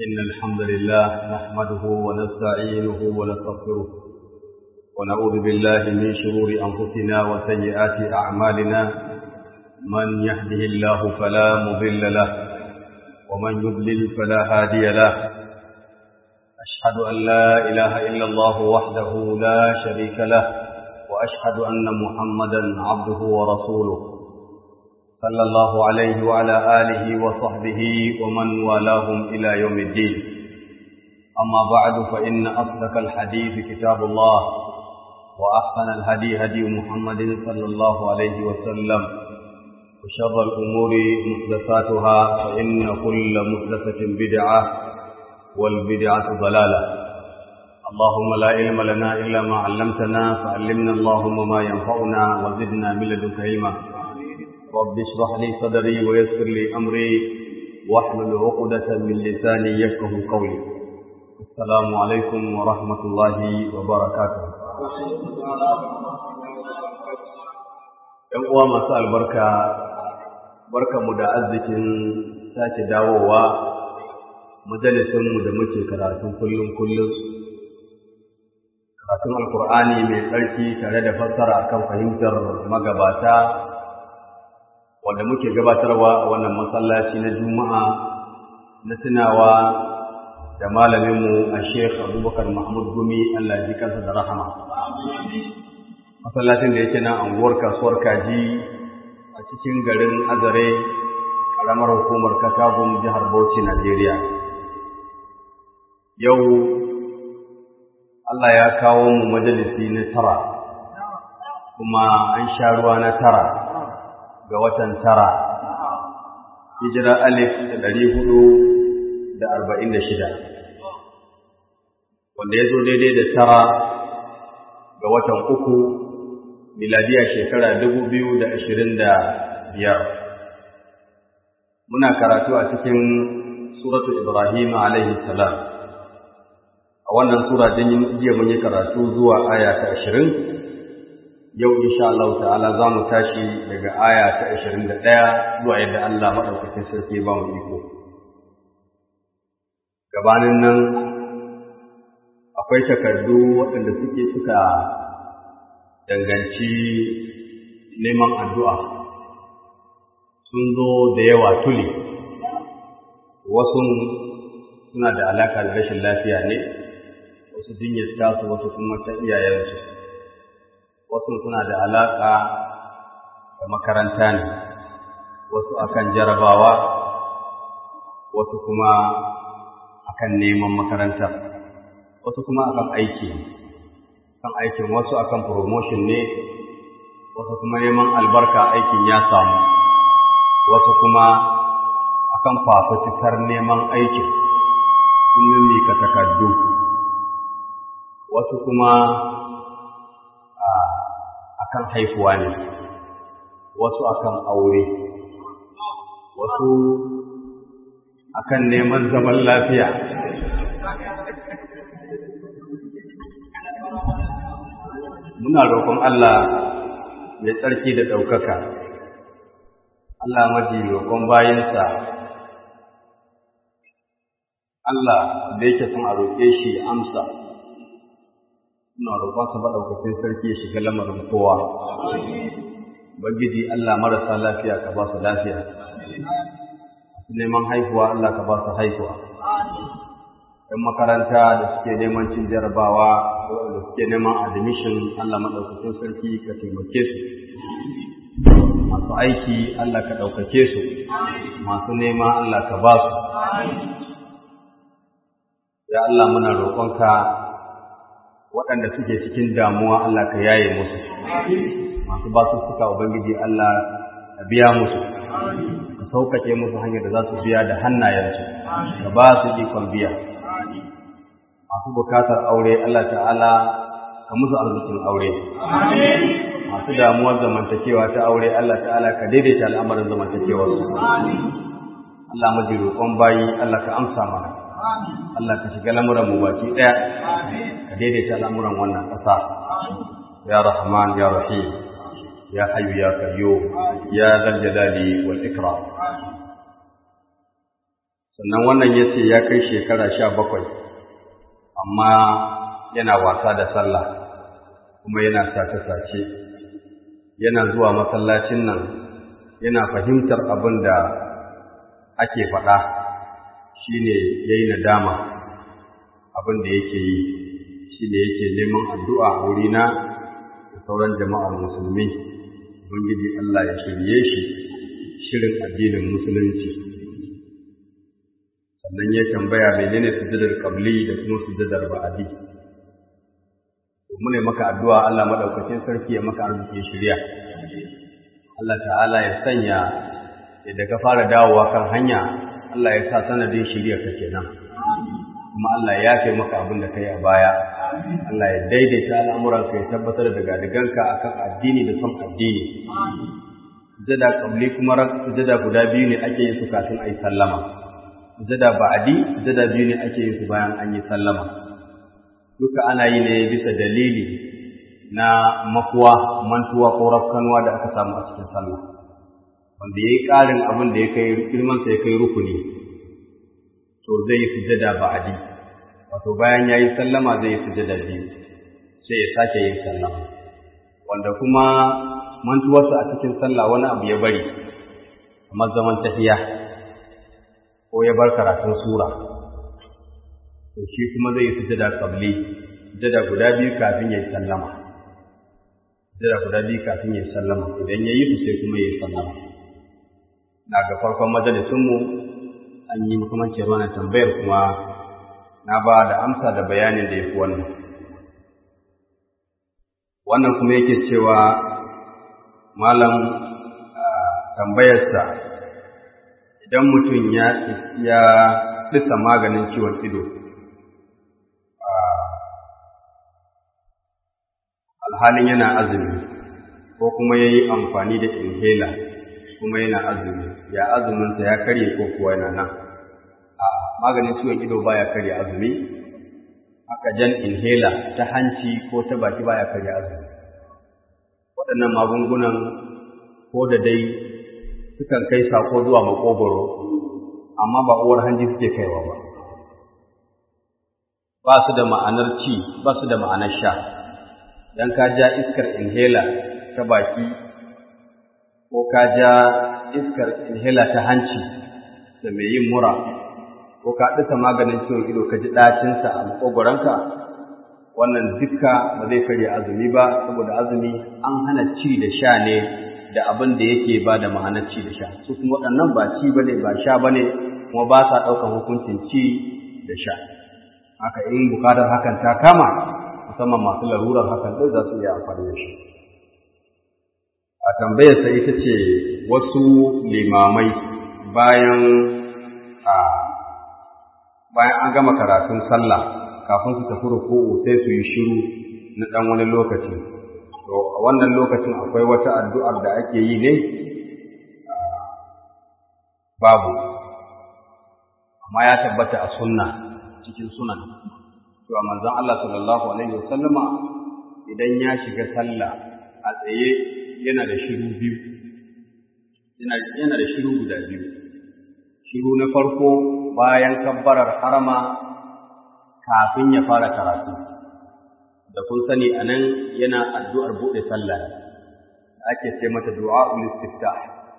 إن الحمد لله نحمده ونستعينه ونستغفره ونعوذ بالله من شرور أنفسنا وسيئات أعمالنا من يهده الله فلا مضل له ومن يضلل فلا هادي له أشهد أن لا إله إلا الله وحده لا شريك له وأشهد أن محمدا عبده ورسوله صلى الله عليه وعلى آله وصحبه ومن والاهم إلى يوم الدين أما بعد فإن أصدق الحديث كتاب الله وأحسن الهدي هدي محمد صلى الله عليه وسلم وشر الأمور محدثاتها فإن كل محدثة بدعة والبدعة ضلالة اللهم لا علم لنا إلا ما علمتنا فعلمنا اللهم ما ينفعنا وزدنا من لدنك علما رب اشرح لي صدري ويسر لي أمري واحلل عقدة من لساني يفقه قولي السلام عليكم ورحمة الله وبركاته ‘Yan uwa masu albarka, barkanmu da arzikin sake dawowa majalisinmu da muke karatun kullum kullum karatun alkur'ani mai tsarki tare da fassara akan fahimtar magabata wanda muke gabatarwa a wannan masallaci na juma'a na tunawa da malaminmu a sheikh abubakar mahmud gumi allah ji kansa da rahama masallacin da yake nan anguwar kasuwar kaji a cikin garin azare ƙaramar hukumar katagun jihar bauchi najeriya yau Allah ya kawo mu majalisi na tara kuma an sha ruwa na tara ga watan tara hijira alif da ɗari hudu da arba'in da shida wanda ya zo daidai da tara ga watan uku miladiya shekara dubu biyu da ashirin da biyar muna karatu a cikin suratu ibrahim alaihi salam a wannan sura din jiya mun yi karatu zuwa aya ta ashirin yau insha Allah ta'ala za mu tashi daga aya ta ashirin da ɗaya zuwa yadda Allah maɗaukakin sarki ba mu iko gabanin nan akwai takardu waɗanda suke suka danganci neman addu'a sun zo da yawa tuli wasu suna da alaƙa da rashin lafiya ne wasu jinyar tasu wasu kuma ta iyayensu wasu suna da alaƙa da makaranta ne wasu akan jarabawa wasu kuma akan neman makaranta wasu kuma akan aiki kan aikin wasu akan promotion ne wasu kuma neman albarka aikin ya samu wasu kuma akan fafutukar neman aikin sun mimika takardu wasu kuma akan haifuwa ne wasu akan aure wasu akan neman zaman lafiya muna roƙon Allah mai tsarki da ɗaukaka Allah maji roƙon bayansa Allah da yake son a roƙe shi amsa ina roƙonsa maɗaukakin sarki ya shiga lamarin kowa. Ubangiji Allah marasa lafiya ka ba su lafiya. Masu neman haihuwa Allah ka ba su haihuwa. ‘Yan makaranta da suke neman cin jarabawa da suke neman admission Allah maɗaukakin sarki ka taimake su. Masu aiki Allah ka ɗaukake su. Masu nema Allah ka ba su. Ya Allah muna roƙonka waɗanda suke cikin damuwa Allah ka yaye musu masu ba su suka ubangiji Allah ka biya musu ka sauƙaƙe musu hanyar da za su biya da hannayensu ka ba su ikon biya masu bukatar aure Allah ta'ala ka musu arzikin aure masu damuwar zamantakewa ta aure Allah ta'ala ka daidaita al'amarin zamantakewarsu Allah maji roƙon bayi Allah ka amsa mana Allah ka shiga lamuran mu baki ɗaya ka daidaita al'amuran wannan ƙasa ya rahman ya rahim ya hayyu ya qayyum ya zal jalali wal ikram sannan wannan ya ce ya kai shekara sha bakwai amma yana wasa da sallah kuma yana sace-sace yana zuwa masallacin nan yana fahimtar abin da ake faɗa shi ne ya yi nadama abin da yake yi shi ne yake neman addu'a a wurina da sauran jama'ar musulmi ubangiji Allah ya shirye shi shirin addinin musulunci sannan ya tambaya menene sujudar qabli da kuma sujudar ba'adi mune maka addu'a Allah madaukakin sarki ya maka arziki shirya Allah ta'ala ya sanya idan ka fara dawowa kan hanya Allah ya sa sanadin shirya ka kenan kuma Allah ya yafe maka abin da kai a baya Allah ya daidaita al'amuranka ya tabbatar da gadiganka akan addini da son addini sujada qabli kuma sujada guda biyu ne ake yin su kafin ayi sallama sujada ba'adi sujada biyu ne ake yin su bayan an yi sallama duka ana yi ne bisa dalili na makuwa mantuwa ko rafkanuwa da aka samu a cikin sallah wanda yayi ƙarin abin da ya kai girman sa ya kai rukuni to zai yi sujada ba'adi wato bayan yayi sallama zai yi sujada biyu sai ya sake yin sallama wanda kuma mantuwarsa a cikin sallah wani abu ya bari kamar zaman tafiya ko ya bar karatun sura to shi kuma zai yi sujada qabli sujada guda biyu kafin ya yi sallama sujada guda biyu kafin ya yi sallama idan ya yi su sai kuma ya yi sallama na ga farkon majalisunmu an yi makamancin wannan tambayar kuma na ba da amsa da bayanin da ya fi wannan wannan kuma yake cewa malam tambayarsa idan mutum ya ya ɗisa maganin ciwon ido alhalin yana azumi ko kuma ya yi amfani da inhaler kuma yana azumi ya azuminsa ya karye ko kuwa yana nan a maganin ciwon ido baya karya azumi haka jan inhaler ta hanci ko ta baki baya karya azumi waɗannan magungunan ko da dai sukan kai sako zuwa makogoro amma ba uwar hanji suke kaiwa ba ba su da ma'anar ci ba su da ma'anar sha dan ka ja iskar inhaler ta baki ko ka ja iskar inhaler ta hanci da mai yin mura ko ka ɗisa maganin ciwon ido ka ji ɗacinsa a makogoranka wannan duka ba zai karya azumi ba saboda azumi an hana ci da sha ne da abin da yake ba da ma'anar ci da sha su kuma waɗannan ba ci ba ne ba sha ba ne kuma ba sa ɗaukar hukuncin ci da sha haka in bukatar hakan ta kama musamman masu larurar hakan ɗin za su iya amfani da shi a tambayarsa ita ce wasu limamai bayan a bayan an gama karatun sallah kafin su tafi ruku'u sai su yi shiru na ɗan wani lokaci to a wannan lokacin akwai wata addu'ar da ake yi ne babu amma ya tabbata a sunna cikin sunan cewa manzon Allah sallallahu alaihi wasallama idan ya shiga sallah a tsaye yana da shiru biyu yana yana da shiru guda biyu shiru na farko bayan kabbarar harama kafin ya fara karatu da kun sani anan yana addu'ar buɗe sallah da ake ce mata du'a'ul istiftah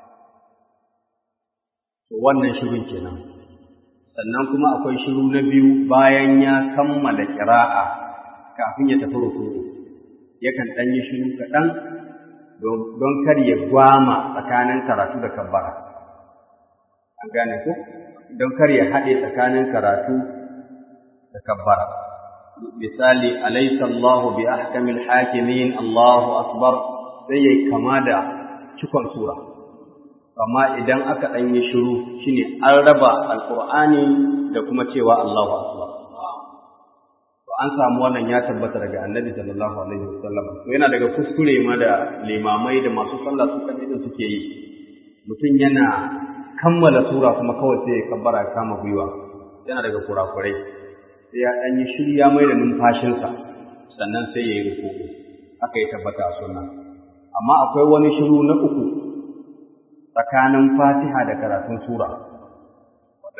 to wannan shirun kenan sannan kuma akwai shiru na biyu bayan ya kammala ƙira'a kafin ya tafi ruku'u yakan ɗan yi shiru kaɗan don kar ya gwama tsakanin karatu da kabbara an gane ko don kar ya haɗe tsakanin karatu da kabbara misali alaysa Allahu bi ahkamil hakimin Allahu akbar sai yayi kama da cikon sura amma idan aka ɗan yi shiru shine an raba alqur'ani da kuma cewa Allahu akbar to an samu wannan ya tabbata daga annabi sallallahu alaihi wasallam to yana daga kuskure ma da limamai da masu sallah su kan idan suke yi mutum yana kammala sura kuma kawai sai ya kabbara ya kama gwiwa yana daga kurakurai sai ya ɗan yi shirya mai da numfashinsa sannan sai ya yi rukuku haka ya tabbata a sunna amma akwai wani shiru na uku tsakanin fatiha da karatun sura wanda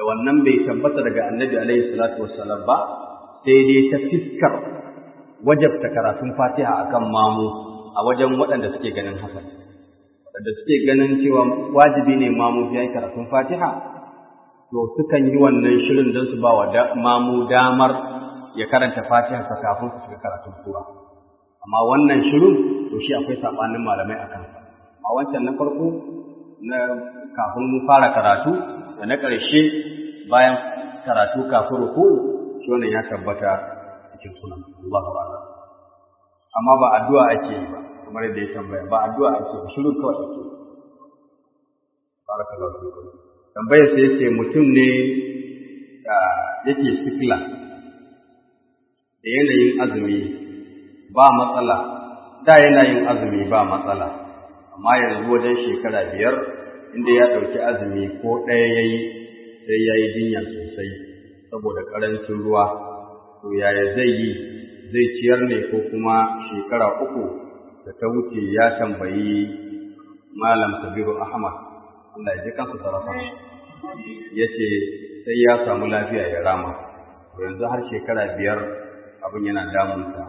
da wannan bai tabbata daga annabi alaihi salatu wassalam ba sai dai ta fiskar wajabta karatun fatiha akan mamu a wajen waɗanda suke ganin hakan waɗanda suke ganin cewa wajibi ne mamu ya yi karatun fatiha to sukan yi wannan shirin don su ba wa mamu damar ya karanta fatiha sa kafin su shiga karatun sura amma wannan shirin to shi akwai saɓanin malamai a kansa a wancan na farko na kafin mu fara karatu da na ƙarshe bayan karatu kafin ruku shi wannan ya tabbata cikin sunan Allahu a'lam amma ba addu'a ake yi ba kamar yadda ya tambaya ba addu'a ake ba shiru kawai ake barakallahu fikum tambayar sai yace mutum ne da yake sikla da yanayin azumi ba matsala da yanayin azumi ba matsala amma yanzu wajen shekara biyar inda ya ɗauki azumi ko ɗaya ya yi sai ya yi jinya sosai saboda ƙarancin ruwa to yaya zai yi zai ciyar ne ko kuma shekara uku da ta wuce ya tambayi malam sabiru ahmad Allah ya ji kansa sarrafa ya ce sai ya samu lafiya ya rama to yanzu har shekara biyar abin yana damunsa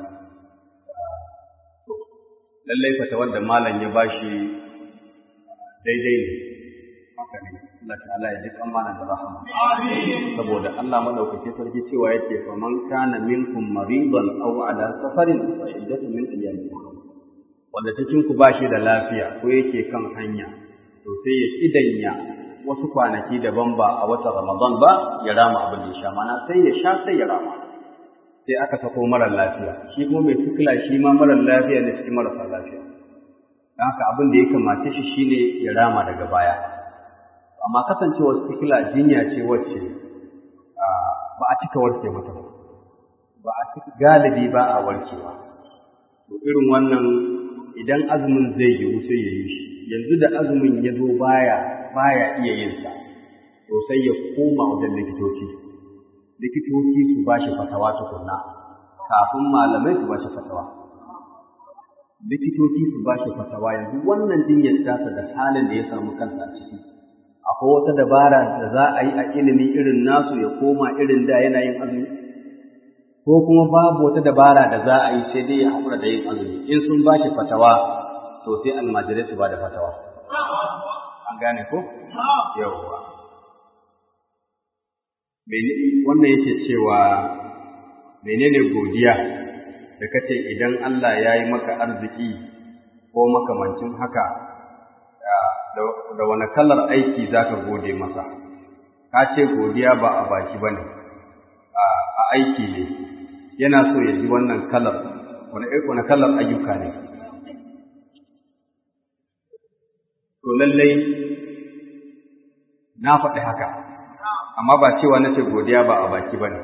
lallai fata wanda malam ya bashi daidai ne haka ne Allah ta'ala ya ji kan malam da rahama saboda Allah madaukake sarki cewa yake fa man kana minkum maridan aw ala safarin fa iddatu min ayyamin wanda cikin ku bashi da lafiya ko yake kan hanya to sai ya idanya wasu kwanaki daban ba a watan Ramadan ba ya rama abin da ya sha mana sai ya sha sai ya rama sai aka sako marar lafiya shi kuma mai sikila shi ma marar lafiya ne cikin marasa lafiya don haka abin da ya kamace shi shine ya rama daga baya amma kasancewar sikila jinya ce wacce ba a cika warke mata ba ba a cika galibi ba a warkewa to irin wannan idan azumin zai yiwu sai ya yi shi yanzu da azumin ya zo baya baya iya yin sa to sai ya koma wajen likitoci likitoci su ba shi fatawa tukunna kafin malamai su ba shi fatawa likitoci su ba shi fatawa yanzu wannan jinyar tasa da halin da ya samu kansa a ciki akwai wata dabara da za a yi a ilimi irin nasu ya koma irin da yana yin azumi ko kuma babu wata dabara da za a yi sai dai ya haƙura da yin azumi in sun ba shi fatawa to sai almajirai su ba da fatawa an gane ko yawwa wannan yake cewa menene godiya da kace idan Allah ya yi maka arziki ko makamancin haka da wani kalar aiki za ka gode masa ka ce godiya ba a baki ba ne a aiki ne yana so ya ji wannan kalar wani kalar ayyuka ne to lallai na faɗi haka amma ba cewa na ce godiya ba a baki ba ne.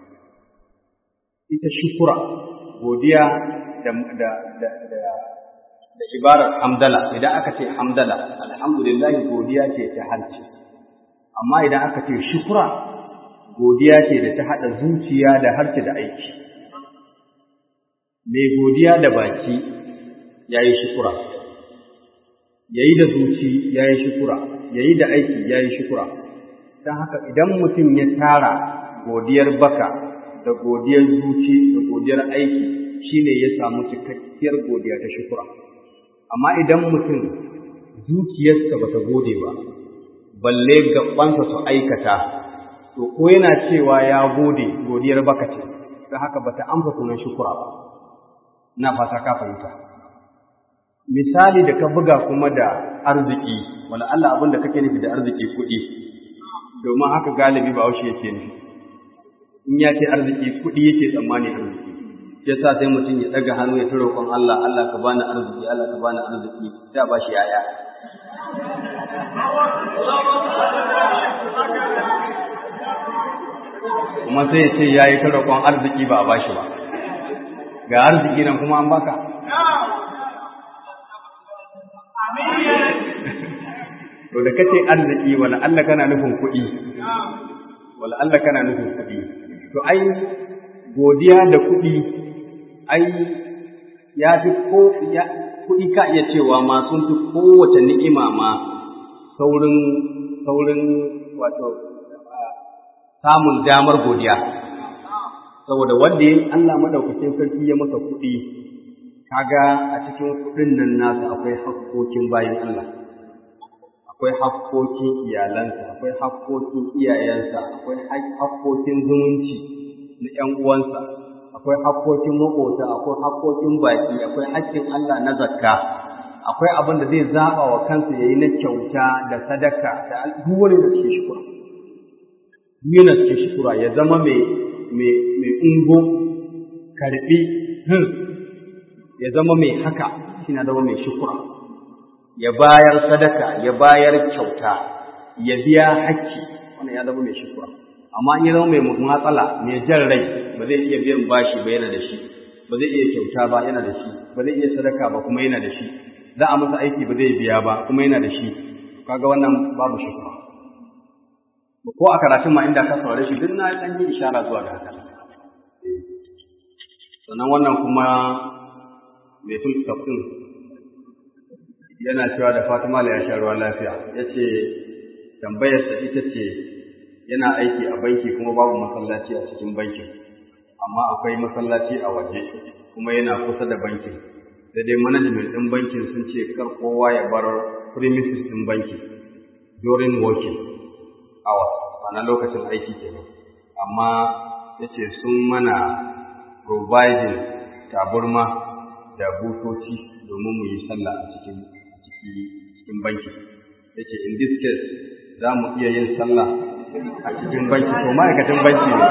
Ita shukura, godiya da, da, da, da, da ibarar hamdala, idan aka ce hamdala, alhamdulillah godiya ce ta harci. Amma idan aka ce shukura, godiya ce da ta haɗa zuciya da harci da aiki. Mai godiya da baki ya yi shukura, ya yi da zuci ya yi shukura, ya yi da aiki ya yi shukura. don haka idan mutum ya tara godiyar baka da godiyar zuci da godiyar aiki shine ya samu cikakkiyar godiya ta shukura amma idan mutum zuciyarsa ba ta gode ba balle gabansa su aikata to ko yana cewa ya gode godiyar baka ce don haka ba ta amsa sunan shukura ba na fata ka fahimta misali da ka buga kuma da arziki wala Allah abin da kake nufi da arziki kuɗi domin haka galibi ba haushe yake nufi in ya ce arziki kuɗi yake tsammani arziki ya sa sai mutum ya ɗaga hannu ya ta roƙon Allah Allah ka bani arziki Allah ka bani arziki ta ba shi yaya kuma sai ya ce ya yi ta roƙon arziki ba a ba shi ba ga arziki nan kuma an baka to da kace arziki wala Allah kana nufin kuɗi wala Allah kana nufin kuɗi to ai godiya da kuɗi ai ya fi ko ya kuɗi ka iya cewa ma sun fi kowace ni'ima ma saurin saurin wato samun damar godiya saboda wanda ya Allah madaukakin sarki ya masa kuɗi kaga a cikin kuɗin nan nasa akwai hakkokin bayan Allah akwai hakkokin iyalansa akwai hakkokin iyayensa akwai hakkokin zumunci na ƴan uwansa akwai hakkokin maƙota akwai hakkokin baki akwai haƙƙin Allah na zakka akwai abin da zai zaɓa wa kansa yayi na kyauta da sadaka da duk wani da cikin shukura yana cikin shukura ya zama mai mai mai ungo karbi ya zama mai haka shi na zama mai shukura ya bayar sadaka ya bayar kyauta ya biya hakki wannan ya zama mai shukura amma in ya zama mai matsala mai jan rai ba zai iya biyan bashi ba yana da shi ba zai iya kyauta ba yana da shi ba zai iya sadaka ba kuma yana da shi za a masa aiki ba zai biya ba kuma yana da shi kaga wannan babu shukura ko a karatun ma inda ka saurare shi duk na dan yi ishara zuwa ga haka sannan wannan kuma mai tulkaf ɗin yana cewa da Fatima ya sha ruwa lafiya ya ce tambayarsa ita ce yana aiki a banki kuma babu masallaci a cikin bankin amma akwai masallaci a waje kuma yana kusa da bankin sai dai management ɗin bankin sun ce kar kowa ya bar premises ɗin banki during working hours ana lokacin aiki kenan amma ya ce sun mana providing taburma da butoci domin mu yi sallah a cikin cikin banki yace in this case za mu iya yin sallah a cikin banki to ma'aikacin banki ne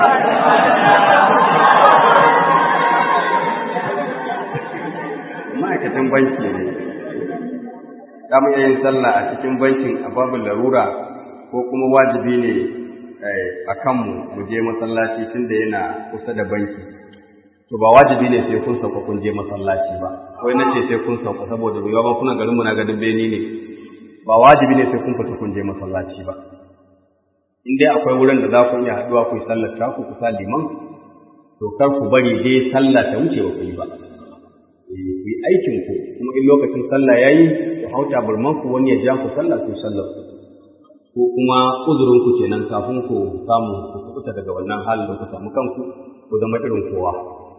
ma'aikacin banki ne za mu iya yin sallah a cikin bankin a babu larura ko kuma wajibi ne a kanmu mu je masallaci tunda yana kusa da banki to ba wajibi ne sai kun sauka kun je masallaci ba wai na ce sai kun sauka saboda ruwa ba kuna garin mu na gadin beni ne ba wajibi ne sai kun fita kun je masallaci ba in dai akwai wurin da za ku iya haɗuwa ku yi sallar ta ku kusa liman to kar ku bari dai sallah ta wuce ba ku yi ba ku yi aikin ku kuma in lokacin sallah yayi ku hauta burman ku wani ya ja ku sallah ku sallar ko kuma uzurin ku kenan kafin ku samu ku kuɓuta daga wannan halin da ku samu kanku ku zama irin kowa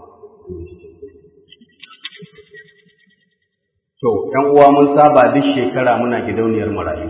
To, ‘yan uwa mun saba duk shekara muna gidauniyar marayu.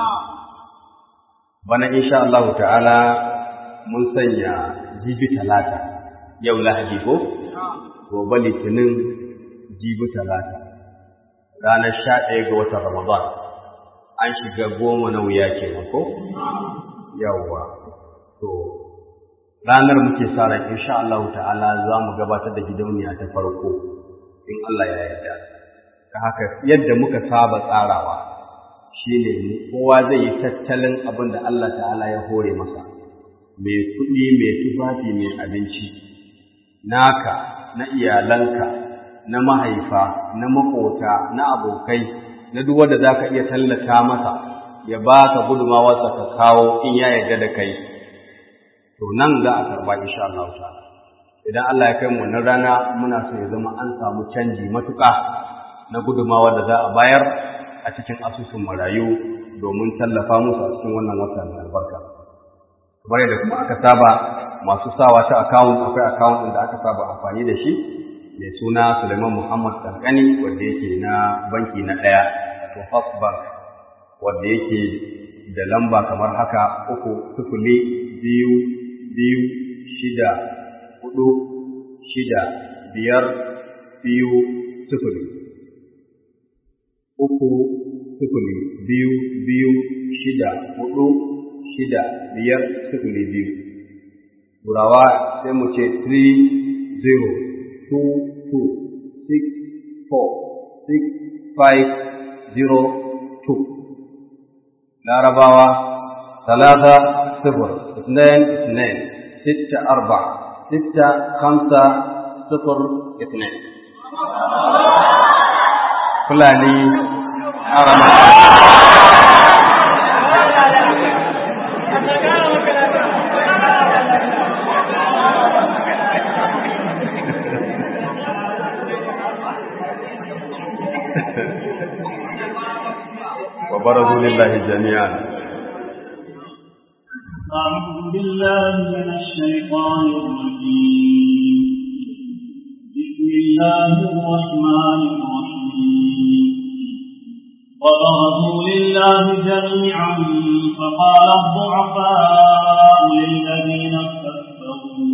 Bana insha Allah ta'ala mun sanya jibi talata, yau lahadi ko? Gobe litinin jibi talata, ranar sha ɗaya ga watan Ramadan, an shiga goma na wuya kenan ko? Yawwa. To, ranar muke sa ran insha Allah ta'ala za mu gabatar da gidauniya ta farko in Allah ya yarda ta haka yadda muka saba tsarawa shine kowa zai yi tattalin abin da Allah ta'ala ya hore masa mai kuɗi mai tufafi mai abinci naka na iyalanka na mahaifa na makota na abokai na duk wanda zaka iya tallata masa ya baka gudumawarsa ka kawo in ya yarda da kai to nan za a karba insha Allah ta'ala idan Allah ya kai mu wannan rana muna so ya zama an samu canji matuƙa na gudumawa da za a bayar a cikin asusun marayu domin tallafa musu a cikin wannan wata mai albarka kamar yadda kuma aka saba masu sawa ta account akwai account ɗin da aka saba amfani da shi mai suna Suleiman Muhammad Kankani wanda yake na banki na ɗaya wato First Bank wanda yake da lamba kamar haka uku sifili biyu biyu shida hudu shida biyar biyu sifili uku sifili biyu biyu shida hudu shida biyar sifili biyu turawa sai mu ce 3 0 2 2 6 4 6 5 0 2 larabawa ثلاثة صفر اثنين اثنين ستة أربعة ستة خمسة صفر اثنين فلاني أرمى وبرزوا لله جميعا أعوذ بالله من الشيطان الرجيم بسم الله الرحمن الرحيم وبرزوا لله جميعا فقال الضعفاء للذين استكبروا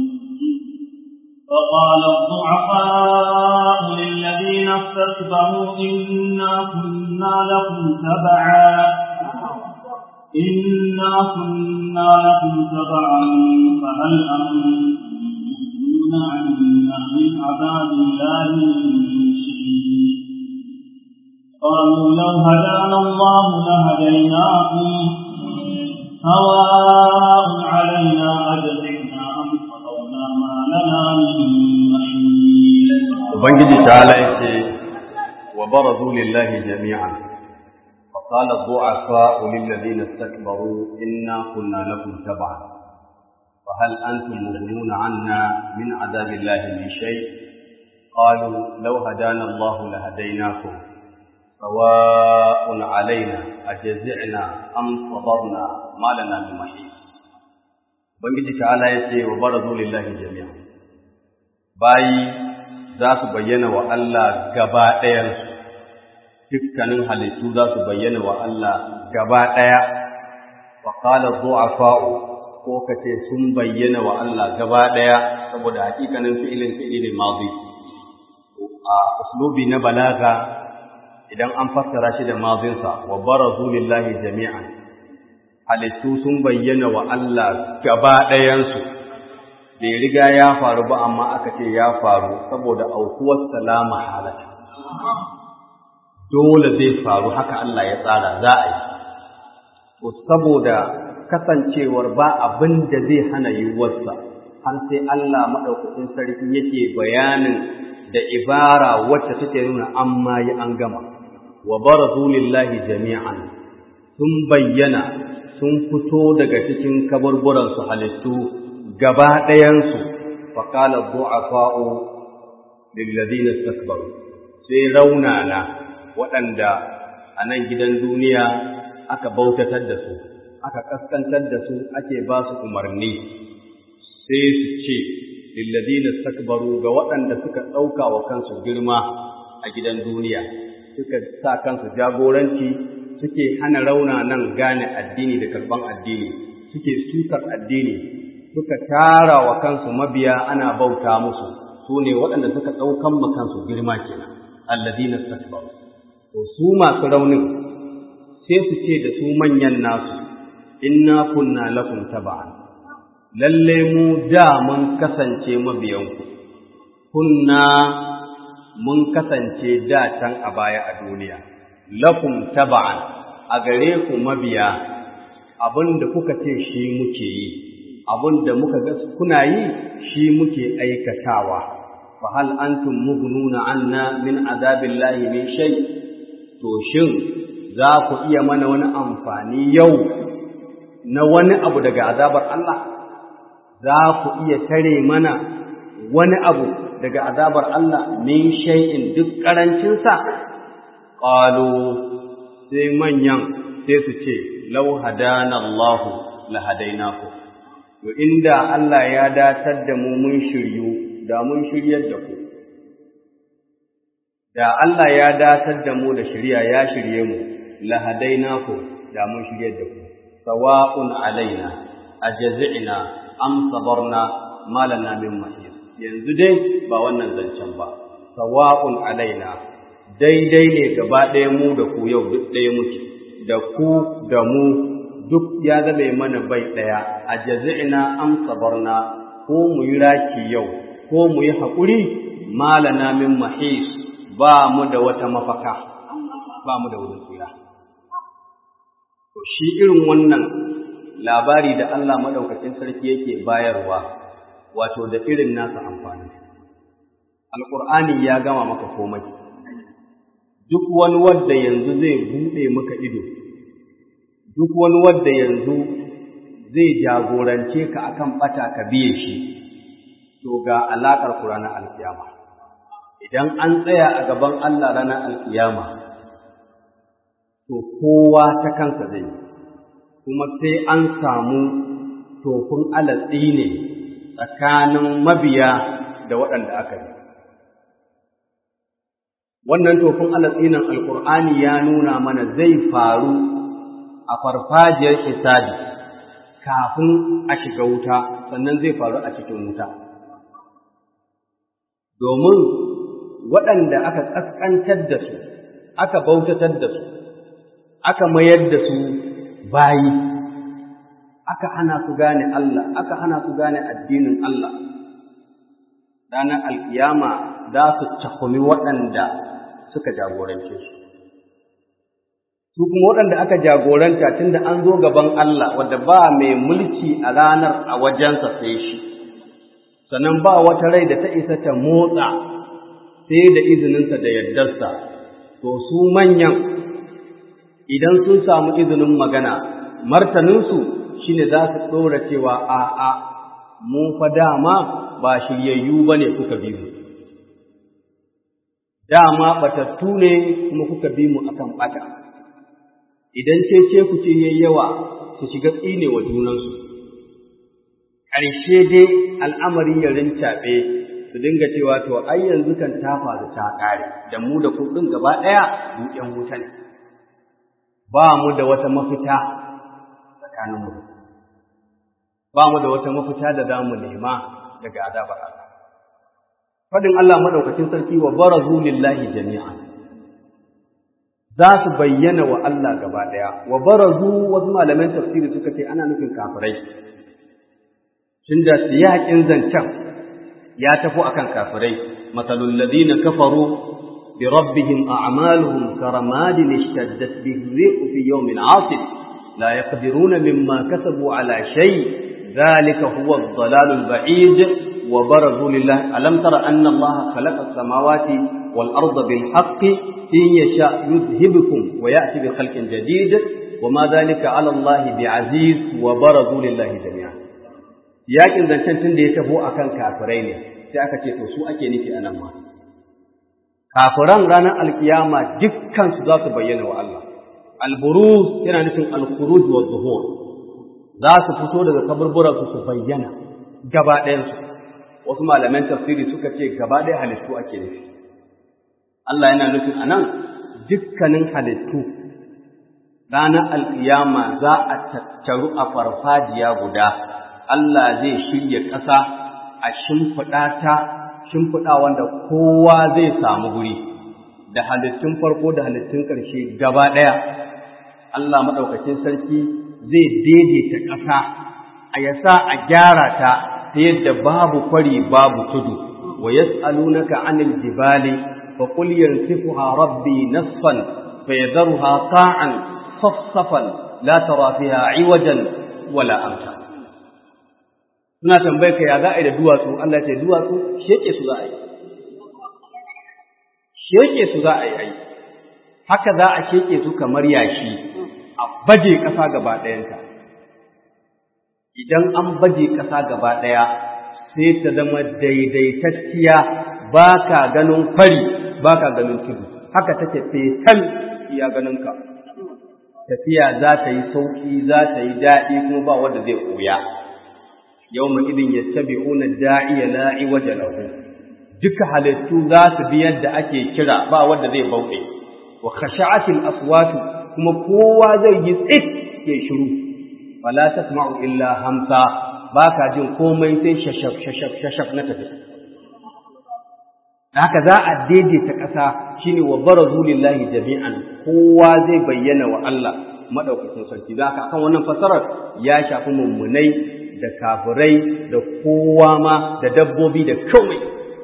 فقال الضعفاء للذين استكبروا إنا كنا لكم تبعا إنا كنا لكم تبعا فهل أنتم عنا من عذاب الله من شيء قالوا لو هدانا الله لهديناكم سواء علينا أجزعنا أم صبرنا ما لنا من محيط ubangiji ta'ala yake wa barazu lillahi jami'an fa qala ad-du'afa lil ladina istakbaru inna kunna lakum tab'an fa hal antum mughnuna 'anna min 'adabillahi min shay qalu law hadana Allah lahadaynakum sawa'un 'alaina ajza'na am sabarna ma lana min mahis ubangiji ta'ala yake wa barazu lillahi jami'an bayi za su bayyana wa Allah gaba ɗayansu, dukkanin halittu za su bayyana wa Allah gaba ɗaya, wa ƙalar zuwa fa'o ko ka ce sun bayyana wa Allah gaba ɗaya saboda hakikanin fi'ilin fi'ilin mazi. A uslubi na balaga idan an fassara shi da mazinsa wa barazu lillahi jami'an, halittu sun bayyana wa Allah gaba ɗayansu. bai riga ya faru ba amma aka ce ya faru saboda aukuwar salama halata dole zai faru haka Allah ya tsara za a yi to saboda kasancewar ba abin da zai hana yiwuwarsa har sai Allah maɗaukacin sarki yake bayanin da ibara wacce take nuna an ma yi an gama wa barazu lillahi jami'an sun bayyana sun fito daga cikin kaburburansu halittu gaba ɗayansu faƙalar du'afa'u lilladina istakbaru sai raunana waɗanda a nan gidan duniya aka bautatar da su aka kaskantar da su ake ba su umarni sai su ce lilladina istakbaru ga waɗanda suka ɗauka wa kansu girma a gidan duniya suka sa kansu jagoranci suke hana raunanan gane addini da karɓan addini suke sukar addini suka tara wa kansu mabiya ana bauta musu su ne waɗanda suka ɗaukan ma kansu girma kenan alladina istakbaru to su masu raunin sai su ce da su manyan nasu inna kunna lakum taba'an lalle mu da mun kasance mabiyanku kunna mun kasance da can a baya a duniya lakum taba'an a gare ku mabiya abinda kuka ce shi muke yi abin da muka ga kuna yi shi muke aikatawa fa hal antum mughnuna anna min azabillahi min shay to shin za ku iya mana wani amfani yau na wani abu daga azabar Allah za ku iya tare mana wani abu daga azabar Allah min shay'in duk karancin sa qalu sai manyan sai su ce law hadana Allah la hadainakum To inda Allah ya datar da mu mun shiryu, da mun shiryar da ku. Da Allah ya datar da mu da shirya ya shirye mu, lahadaina ku da mun shiryar da ku. Sawa'un alaina, a jazi'ina, am sabarna malana min mahis. Yanzu dai ba wannan zancen ba, sawa'un alaina, daidai ne gaba ɗaya mu da ku yau duk ɗaya muke, da ku da mu duk ya zame mana bai ɗaya a jazi'ina am sabarna ko mu yi raki yau ko mu yi haƙuri malana min mahis ba mu da wata mafaka ba mu da wani tsira to shi irin wannan labari da Allah madaukakin sarki yake bayarwa wato da irin nasa amfani alqur'ani ya gama maka komai duk wani wanda yanzu zai bude maka ido duk wani wanda yanzu zai jagorance ka akan bata ka biye shi to ga alakar ku ranar alkiyama idan an tsaya a gaban Allah ranar alkiyama to kowa ta kansa zai kuma sai an samu tofin alatsi ne tsakanin mabiya da waɗanda aka yi wannan tofin alatsinan alkur'ani ya nuna mana zai faru a farfajiyar hisabi kafin a shiga wuta sannan zai faru a cikin wuta domin waɗanda aka ƙasƙantar da su aka bautatar da su aka mayar da su bayi aka hana su gane Allah aka hana su gane addinin Allah ranar alkiyama za su cakumi waɗanda suka jagorance su su kuma waɗanda aka jagoranta tunda an zo gaban Allah wadda ba mai mulki a ranar a wajensa sai shi sannan ba wata rai da ta isa ta motsa sai da izininsa da yardarsa to su manyan idan sun samu izinin magana martaninsu shine za su ɗora cewa a'a mu fa dama ba shiryayyu ba ne kuka bi mu dama batattu ne kuma kuka bi mu akan bata idan cece ku ce yayi yawa su shiga tsine wa junansu ƙarshe dai al'amari ya rincaɓe su dinga cewa to ai yanzu kan ta faru ta ƙare da mu da kuɗin gaba ɗaya mu ƴan wuta ne ba mu da wata mafita tsakanin mu ba mu da wata mafita da za mu nema daga azabar Allah fadin Allah madaukakin sarki wa barazu lillahi jami'an za su bayyana wa Allah gaba daya wa barazu wasu malaman tafsiri suka ce ana nufin kafirai tunda siyakin zancen ya tafi akan kafirai masalul ladina kafaru bi rabbihim a'maluhum karamadin ishtaddat bihi ri'u fi yawmin 'asif la yaqdiruna mimma kasabu ala shay' ذلك هو الضلال البعيد وبرزوا لله ألم تر أن الله خلق السماوات والأرض بالحق إن يشاء يذهبكم ويأتي بخلق جديد وما ذلك على الله بعزيز وبرزوا لله جميعا yakin zancen tun da ya taho akan kafirai ne sai aka ce to su ake nufi anan ma kafiran ranar alkiyama dukkan su za su bayyana wa Allah alburuz yana nufin alkhuruj wa zuhur za su fito daga kaburburan su su bayyana gaba ɗayansu wasu malaman tafsiri suka ce gaba ɗaya halittu ake nufi Allah yana nufin a nan dukkanin halittu ranar alƙiyama za a tattaru a farfajiya guda Allah zai shirya ƙasa a shimfiɗa ta shimfiɗa wanda kowa zai samu guri da halittun farko da halittun ƙarshe gaba ɗaya Allah maɗaukacin sarki zai daidaita ƙasa a yasa a gyara ta ta yadda babu kwari babu tudu wa yas'alunaka 'anil jibali fa qul yansifuha rabbi nasfan fa yadharuha qa'an safsafan la tara fiha 'iwajan wala amta suna tambaye ka ya za a yi da duwatsu Allah ce duwatsu sheke su za a yi sheke su za a yi ai haka za a sheke su kamar yashi a baje ƙasa gaba ɗayanta idan an baje ƙasa gaba ɗaya sai ta zama daidaitacciya ba ka ganin kwari ba ka ganin tudu haka take fetal iya ganinka tafiya za ta yi sauƙi za ta yi daɗi kuma ba wanda zai koya yau ma idin ya tabi una da'iya la'i waje lahu duka halittu za su bi yadda ake kira ba wanda zai bauɗe wa khasha'atil aswatu kuma kowa zai yi tsit ya shiru fala tasma'u illa hamsa baka jin komai sai shashaf shashaf shashaf na tafi haka za a daidaita ƙasa shine wa barazu lillahi jami'an kowa zai bayyana wa Allah madaukakin sarki za ka kan wannan fasarar ya shafi mummunai da kafirai da kowa ma da dabbobi da komai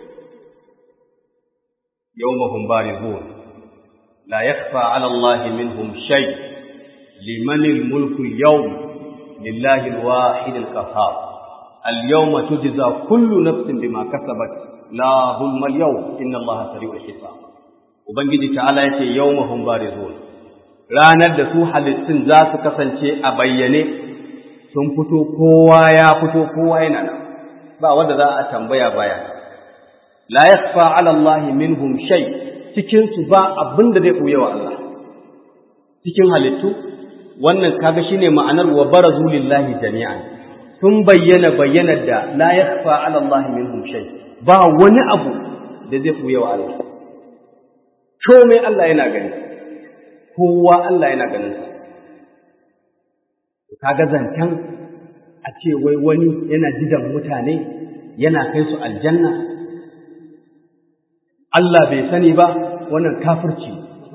yawmahum barizun la yakhfa 'ala Allah minhum shay liman al-mulku al-yawm lillahi al-wahid al-qahhar al-yawma tujza kullu nafsin bima kasabat la zulma al-yawm inna Allah sari'ul hisab ubangiji ta'ala yace yawmahum barizun ranar da su halittun za su kasance a bayyane sun fito kowa ya fito kowa yana nan ba wanda za a tambaya baya la yakhfa 'ala Allah minhum shay cikin su ba abin da zai buye wa Allah cikin halittu wannan kaga shine ma'anar wa barazu lillahi jami'an sun bayyana bayyanar da la yakhfa ala Allah minhum shay ba wani abu da zai buya wa Allah komai Allah yana gani kowa Allah yana ganin sa kaga zantan a ce wai wani yana jidan mutane yana kai su aljanna Allah bai sani ba wannan kafirci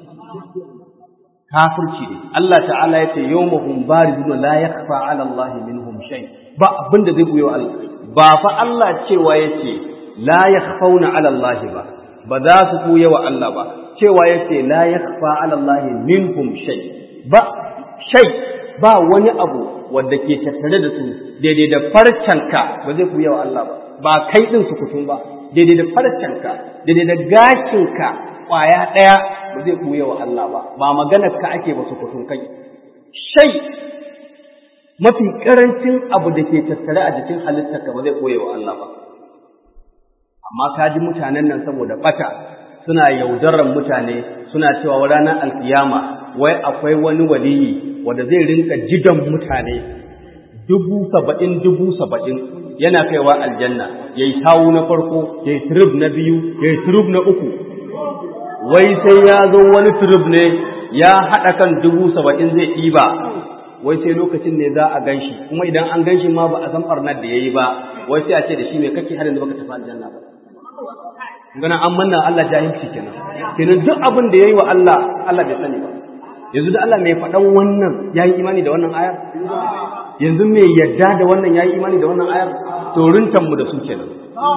kafirci ne Allah ta'ala ya ce yawmahum barizun la yakhfa 'ala Allah minhum shay ba abin da zai buye wa Allah ba fa Allah cewa yace la yakhfauna 'ala Allah ba ba za su buye wa Allah ba cewa yace la yakhfa 'ala Allah minhum shay ba shay ba wani abu wanda ke tattare da su daidai da farcanka ba zai buye wa Allah ba ba kai din su kutum ba daidai da farcanka daidai da gashinka kwaya ɗaya ba zai ɓuya wa Allah ba ba maganar ka ake ba su kusur kai shai mafi ƙarancin abu da ke tattare a jikin halittarka ba zai ɓuya wa Allah ba amma ka ji mutanen nan saboda ɓata suna yaudarar mutane suna cewa ranar alkiyama wai akwai wani waliyi wanda zai rinka jidan mutane dubu saba'in dubu saba'in yana kaiwa aljanna ya yi tawu na farko ya yi turub na biyu ya yi turub na uku wai sai ya zo wani turub ne ya haɗa kan dubu saba'in zai ɗiba wai sai lokacin ne za a gan shi kuma idan an gan shi ma ba a san ɓarnar da ya yi ba wai sai a ce da shi mai kake harin da baka tafi aljanna ba gana an manna Allah jahilci kenan kenan duk abin da ya yi wa Allah Allah bai sani ba yanzu da Allah mai faɗan wannan ya yi imani da wannan ayar yanzu mai yadda da wannan ya yi imani da wannan ayar to mu da su kenan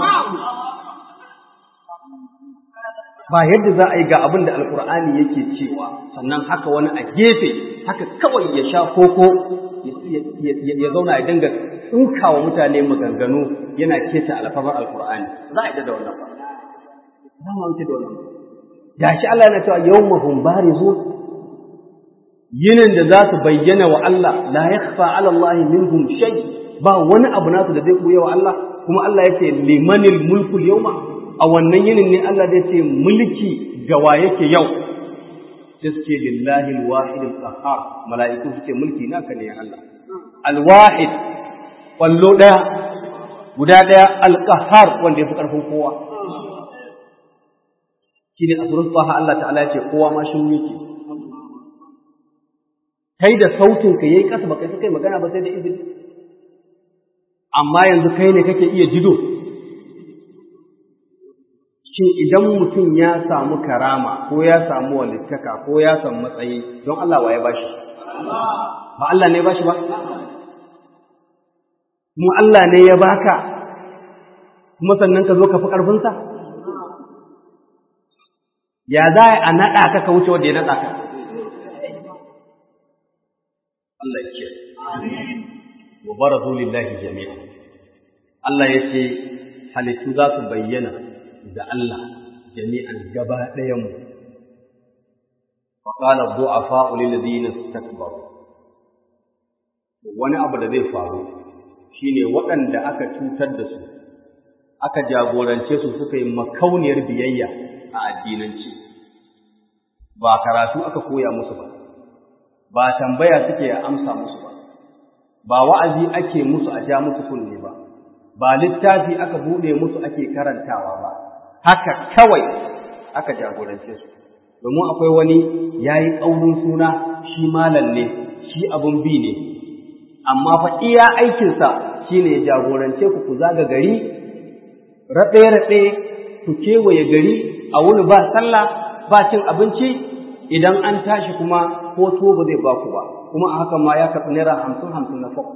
ba yadda za a yi ga abin da alkur'ani yake cewa sannan haka wani a gefe haka kawai ya sha koko ya zauna ya dinga tsinka wa mutane maganganu yana keta alfabar alkur'ani za a yi da wannan ba za mu wuce da wannan da shi Allah yana cewa yawmahum barizun yinin da za su bayyana wa Allah la yakhfa ala Allah minhum shay ba wani abu nasu da zai buya wa Allah kuma Allah yace limanil mulku yawma a wannan yinin ne Allah zai ce mulki ga wa yake yau sai suke lillahi alwahid alqahhar mala'iku suke mulki naka ne ya Allah alwahid wallo daya guda daya alqahhar wanda yafi karfin kowa shine a surah Taha Allah ta'ala yace kowa ma shi yake kai da sautin ka yayi kasa baka kai magana ba sai da izini amma yanzu kai ne kake iya jido shin idan mutum ya samu karama ko ya samu walittaka ko ya samu matsayi don Allah waye bashi ba Allah ne bashi ba mu Allah ne ya baka kuma sannan ka zo ka fi ƙarfinsa ya za a naɗa ka ka wuce wanda ya naɗa ka Allah ya ce wa barazu lillahi jami'a Allah ya ce halittu za su bayyana da Allah jami'an gaba ɗayan mu fa qala du'afa lil ladina istakbaru wani abu da zai faru shine waɗanda aka cutar da su aka jagorance su suka yi makauniyar biyayya a addinanci ba karatu aka koya musu ba ba tambaya suke amsa musu ba ba wa'azi ake musu a ja musu kunne ba ba littafi aka bude musu ake karantawa ba haka kawai aka jagorance su domin akwai wani yayi ƙaurin suna shi malam ne shi abun bi ne amma fa iya aikinsa shine ya jagorance ku ku zaga gari raɗe-raɗe ku kewaye gari a wuni ba sallah ba cin abinci idan an tashi kuma ko tuwo ba zai baku ba kuma a hakan ma ya karɓi naira hamsin hamsin na fok.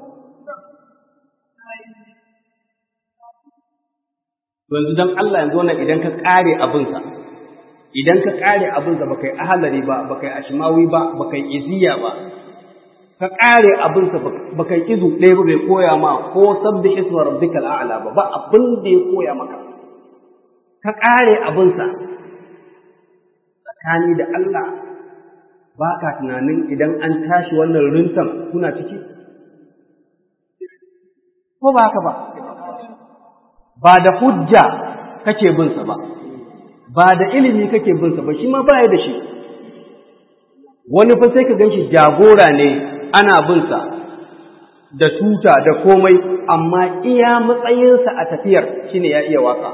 yanzu don Allah yanzu wannan idan ka ƙare abinsa idan ka ƙare abinsa ba kai ahalari ba ba kai ashimawi ba ba kai iziya ba ka ƙare abinsa ba kai izu ɗaya ba bai koya ma ko sabbi isma rabbikal a'la ba ba abin da ya koya maka ka ƙare abinsa tsakani da Allah ba ka tunanin idan an tashi wannan rintan kuna ciki? Ko ba haka ba? Ba da hujja kake binsa ba, ba da ilimi kake binsa ba, shi ma ba da shi. Wani fa sai ka gan shi jagora ne ana binsa, da tuta da komai amma iya matsayinsa a tafiyar shine ya iya waka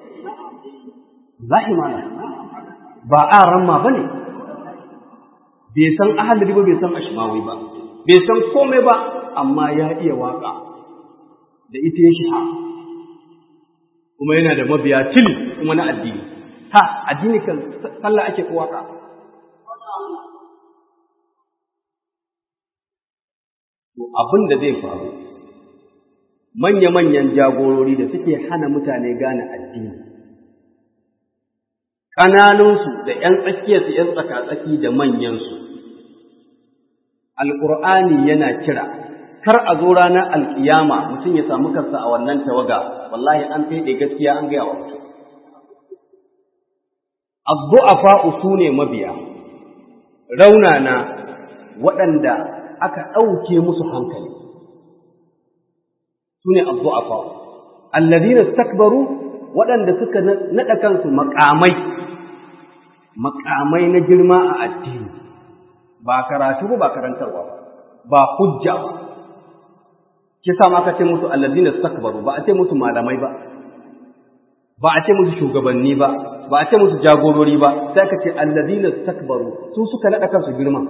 zahimana ba a ramma ba ne bai san ahalari ba bai san ashimawi ba bai san komai ba amma ya iya waka da ita ya shiha kuma yana da mabiya tili kuma na addini ha addini kan sallah ake ko waka to abin da zai faru manya-manyan jagorori da suke hana mutane gane addini ƙananunsu da ‘yan tsakiyarsu ‘yan tsakatsaki da manyansu alƙur'ani yana kira kar a zo ranar alƙiyama mutum ya samu kansa a wannan tawaga wallahi an fede gaskiya an gaya wa mutum addu'afa su ne mabiya raunana waɗanda aka ɗauke musu hankali su ne addu'afa alladhina istakbaru waɗanda suka naɗa kansu maƙamai maƙamai na girma a addini ba karatu ba karantarwa ba ba hujja ba shi sa aka ce musu allazina istakbaru ba a ce musu malamai ba ba a ce musu shugabanni ba ba a ce musu jagorori ba sai aka ce allazina istakbaru su suka nada kansu girma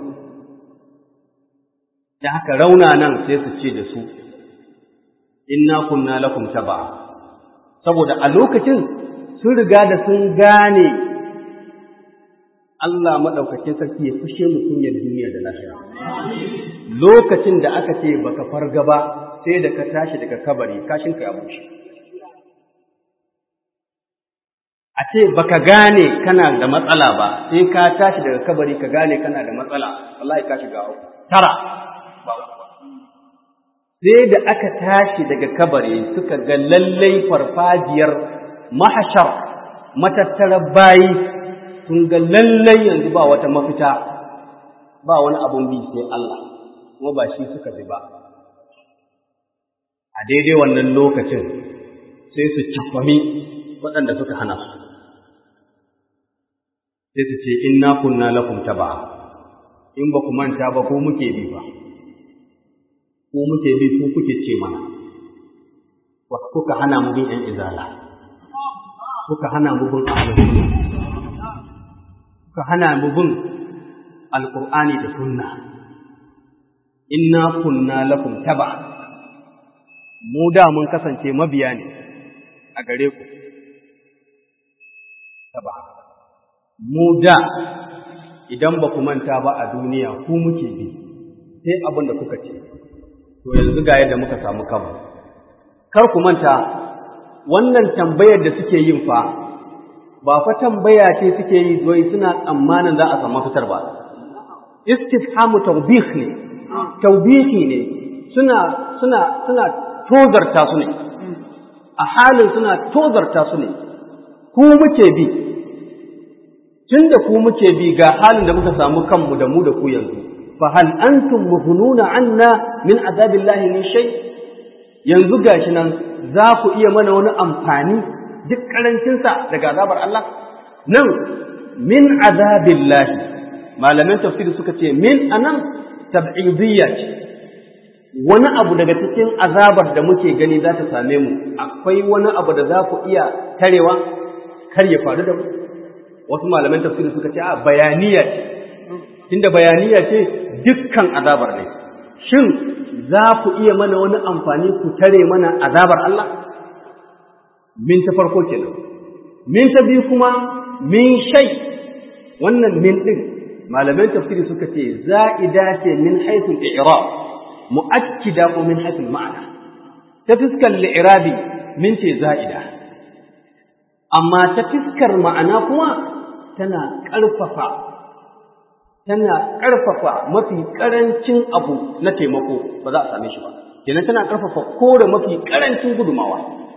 da haka rauna nan sai su ce da su inna kunna lakum taba saboda a lokacin sun riga da sun gane Allah maɗaukakin sarki ya fushe mu kunyar duniya da lahira. Lokacin da aka ce baka farga ba sai da ka tashi daga kabari kashinka ya bushe. A ce baka gane kana da matsala ba sai ka tashi daga kabari ka gane kana da matsala wallahi ka shiga uku. Tara ba Sai da aka tashi daga kabari suka ga lallai farfajiyar mahashar matattarar bayi sun ga lallai yanzu ba wata mafita ba wani abun bi sai Allah kuma ba shi suka bi ba a daidai wannan lokacin sai su cafami waɗanda suka hana su sai su ce inna kunna lakum taba in ba ku manta ba ko muke bi ba ko muke bi ko kuke ce mana kuka hana mu bin ‘yan izala kuka hana mu bin ahlus ka hana mu bin alƙur'ani da sunna inna kunna lakum taba mu da mun kasance mabiya ne a gare ku taba mu da idan ba ku manta ba a duniya ku muke bi sai abin da kuka ce to yanzu ga yadda muka samu kanmu kar ku manta wannan tambayar da suke yin fa ba fa tambaya ce suke yi zoyi suna tsammanin za a samu fitar ba istifhamu tawbih ne tawbihi ne suna suna suna tozarta su ne a halin suna tozarta su ne ku muke bi tunda ku muke bi ga halin da muka samu kanmu da mu da ku yanzu fa hal antum mughnuna anna min azabillahi min shay yanzu gashi nan za ku iya mana wani amfani duk karancinsa daga azabar Allah nan min azabillahi malaman tafsiri suka ce min anan tab'idiyya ce wani abu daga cikin azabar da muke gani za ta same mu akwai wani abu da za ku iya tarewa kar ya faru da mu wasu malaman tafsiri suka ce a bayaniya ce tunda bayaniya ce dukkan azabar ne shin za ku iya mana wani amfani ku tare mana azabar Allah min ta farko kenan min ta biyu kuma min shay wannan min din malaman tafsiri suka ce za'ida ce min haythul i'rab mu'akkida ko min haythul ma'ana ta fiskar li'irabi min ce za'ida amma ta fiskar ma'ana kuma tana ƙarfafa tana ƙarfafa mafi ƙarancin abu na taimako ba za a same shi ba kenan tana ƙarfafa kore mafi ƙarancin gudumawa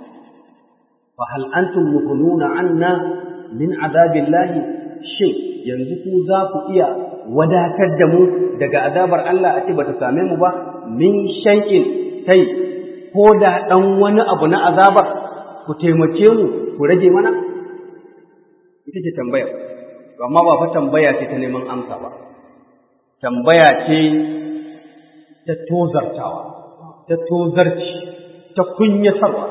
fa hal antum mukununa anna min azabillahi shin yanzu ku za ku iya wadatar da mu daga azabar Allah a ce bata same mu ba min shay'in kai ko da dan wani abu na azabar ku taimake mu ku rage mana ita ce tambayar amma ba fa tambaya ce ta neman amsa ba tambaya ce ta tozartawa ta tozarci ta kunyatarwa